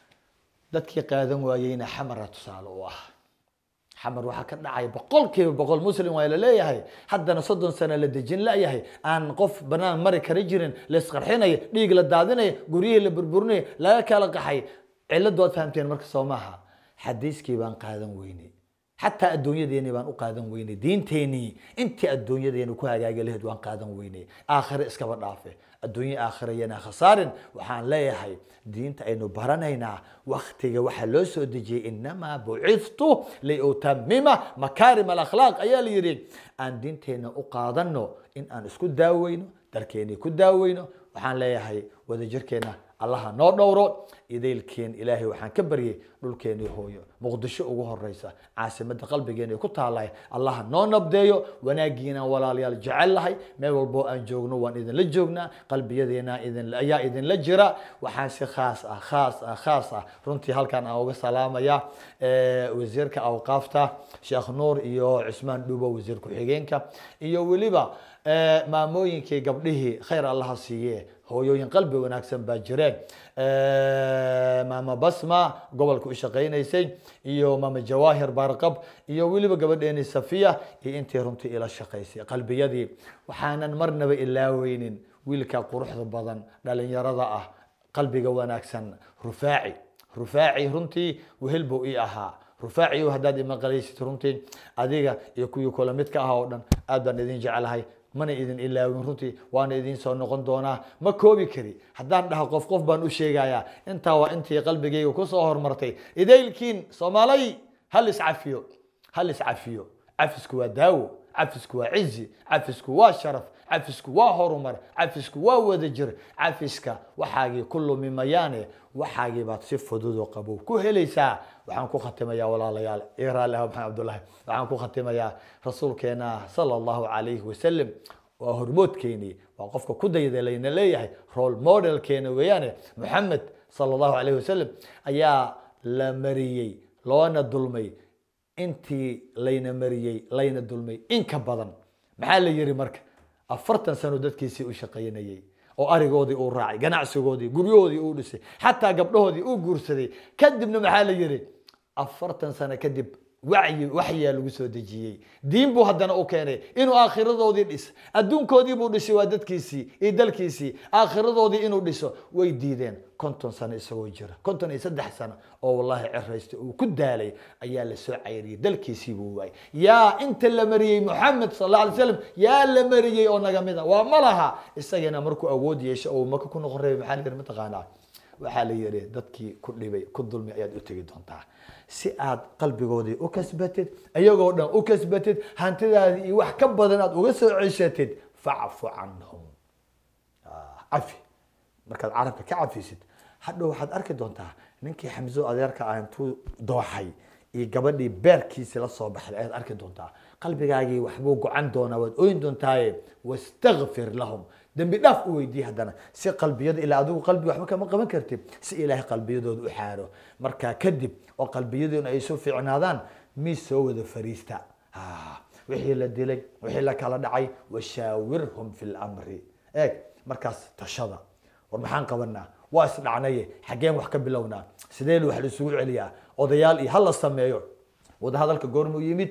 dadkii qaadan waayeyna xamara tusaale u ah xamar waxaa ka dhacaya boqol kiiba boqol muslim waa laleeyahay haddana soddon sano la dejin layahay aan qof banaan mari kari jirin laisqarxinaya dhiig la daadinaya guryihii la burburinaya laga kala qaxay ciladu waad fahamteen marka soo maaha xadiiskii baan qaadan weynay xataa adduunyadeeni baan u qaadan weynay diinteenii intii adduunyadeeni ku hagaagi lahayd waan qaadan weynay aakhire iskaba dhaafe adduunye aakhire yana khasaarin waxaan leeyahay diinta aynu baranaynaa waktiga waxaa loo soo dejiyey inamaa bucithtu liutamima makaarim alakhlaaq ayaa la yidhi aan diinteenna u qaadano in aan isku daaweyno dalkeenii ku daaweyno waxaan leeyahay wadajirkeenna allaha noo dhowro idaylkeen ilaahay waxaan ka baryay dhulkeenii hooyo muqdisho ugu horeysa caasimada qalbigeena ku taalahay allaha noo nabdeeyo wanaagiinaan walaalayaal jecel lahay meel walboo aan joogno waan idinla joognaa qalbiyadeena idin ayaa idinla jira waxaan si khaas ah khaas ah khaas ah runtii halkan aan uga salaamaya wasiirka awqaafta sheekh nuur iyo cusmaan dhubo wasiir ku-xigeenka iyo weliba maamooyinkii gabdhihii khayr allaha siiye hooyooyin qalbi wanaagsan baa jireen maama basma gobolka u shaqaynaysay iyo maama jawaahir barqab iyo weliba gabadheeni safiya iyo intii runtii ila shaqaysay qalbiyadii waxaanan marnaba ilaaweynin wiilka quruxda badan dhalinyarada ah qalbiga wanaagsan rufaaci rufaaci runtii wehel buu ii ahaa rufaaci haddaad imaqalaysid runtii adiga iyo kuwii kula midka ah oo dhan aad baan idin jeclahay mana idin ilaawin runtii waana idin soo noqon doonaa ma koobi kari haddaan dhaho qof qof baan u sheegayaa intaa waa intii qalbigayga kusoo hormartay idaylkiin soomaalay hal iscafiyo hal iscafiyo cafisku waa daawo cafisku waa cizi cafisku waa sharaf cafisku waa horumar cafisku waa wadajir cafiska waxaagii ku lumi mayaane waxaagii baad si fududoo qabow ku helaysaa waxaan ku khatimayaa walaalayaal igraal ah maxamed cabdullahi waxaan ku khatimayaa rasuulkeena sala allahu calayhi wasalam waa hormoodkeenii waa qofka ku daydalayna leeyahay role modelkeena weeyaane maxamed sala allahu calayhi wasalam ayaa la mariyey loona dulmay intii layna mariyey layna dulmay in ka badan maxaa la yiri marka afartan sano dadkiisii u shaqaynayey oo arigoodii uu raacay ganacsigoodii guryahoodii uu dhisay xataa gabdhahoodii uu guursaday kadibna maxaa la yiri afartan sano kadib wacyi waxyaa lagu soo dejiyey diin buu haddana u keenay inuu aakhiradoodii dhis adduunkoodii buu dhisay waa dadkiisii iyo dalkiisii aakhiradoodii inuu dhiso way diideen konton sano isagoo jira konton iyo saddex sano oo wallahi ciraysta uu ku daalay ayaa la soo cayriyey dalkiisii buu waayay yaa inta la mariyey moxamed sal alla alay slam yaa la mariyey oo naga mid a waa ma laha isagana markuu awood yeesho oo maka ku noqon reebay maxaa la yidhi mataqaanaa waxaa la yidhi dadkii ku dhibay ku dulmi ayaad u tegi doontaa si aad qalbigoodii u kasbatid iyagoo dhan u kasbatid hantidaadii iyo wax ka badan aad uga soo ceshatid facfu canhum cafi markaad carabka ka cafisid hadhow waxaad arki doontaa ninkii xamso adeerka ah intuu dooxay iyo gabadhii beerkiisi la soo baxday ayaad arki doontaa qalbigaagii waxbuu gocan doonaa waad oyn doontaaye wastakfir lahum dembi dhaaf u weydiiye haddana si qalbiyada ilaa adigu qalbi waxba kama qaban kartid si ilaahay qalbiyadooda u xaaro markaa kadib oo qalbiyadoona ay soo fiicnaadaan miis soo wada fariista wixii la dilay wixii la kala dhacay washaawirhum fi lamri eeg markaas tashada war maxaan qabanaa waa isdhacnaye xaggeen wax ka bilownaa sidee wax laisugu celiyaa odayaal iyo hala sameeyo wadahadalka goormuu yimid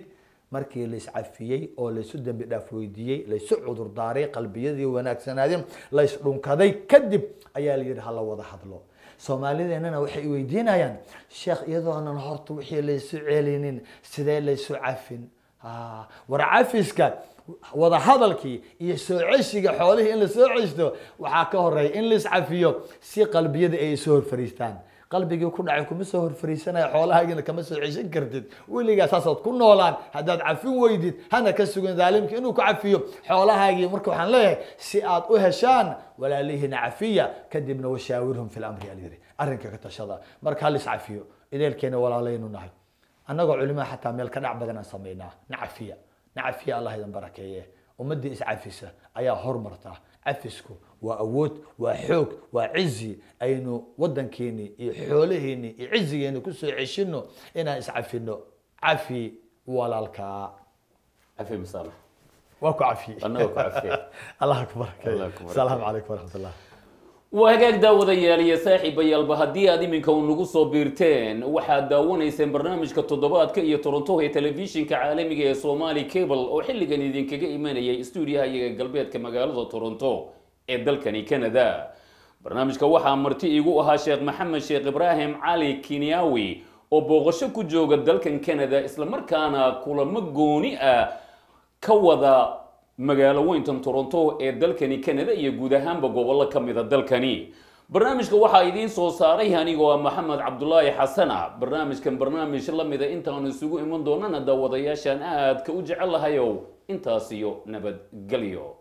markii laiscafiyey oo laysu dembi dhaaf weydiiyey laysu cudurdaaray qalbiyadii wanaagsanaadeen laysdhunkaday kadib ayaa la yidhi hala wada hadlo soomaalideennana waxay weydiinayaan sheekh iyadoonan horta wixii laysu celinin sidee laysu cafin Ah, war cafiska wada hadalkii iyo soo ceshiga xoolihii in lasoo ceshto waxaa ka horeeya in laiscafiyo si qalbiyada ay isu horfariistaan qalbigii ku dhacay kuma soo horfariisanaya xoolahaagina kama soo ceshan kartid weligaa saasaad ku noolaan haddaad cafin weydid hana ka sugan daalimka inuu ku cafiyo xoolahaagii marka waxaan leeyahay si aad u heshaan walaalihiina cafiya kadibna washaawirhum fi lamri alyiri arrinka ka tashada marka hal iscafiyo ideelkeena walaalaynu nahay annagoo culimaa xataa meel ka dhac badan aan samaynaa nacafiya nacafiya allah idan barakeeye ummadii iscafisa ayaa hormarta cafisku waa awood waa xoog waa cizi aynu wadankeeni iyo xoolaheeni iyo cizigeeni kusoo ceshino inaan iscafino cafi walaalkaa cafi masaamax waa ku cafiye Annaga ku cafiye. allah ku barakeeye Allah ku barakeeye. asalaamu calaykum waraxmat ullah waa hagaag daawadayaal iyo saaxiibayaalba haddii aad iminka u nagu soo biirteen waxaad daawanayseen barnaamijka toddobaadka iyo toronto ee telefishinka caalamiga ee somali cable oo xilligan idinkaga imanayay stuudiyaha iyaga galbeedka magaalada toronto ee dalkani canada barnaamijka waxaa marti iigu ahaa sheekh maxamed sheekh ibraahim cali kinyawi oo booqasho ku jooga dalkan canada islamarkaana kulamo gooni ah ka wada magaalo weyntan toronto ee dalkani canada iyo guud ahaanba gobollo ka mida dalkani barnaamijka waxaa idiin soo saaray anigoo ah maxamed cabdulaahi xasana barnaamijkan barnaamij la mida intaanu isugu iman doonana daawadayaashaan aadka u jecel lahayow intaas iyo nabadgelyo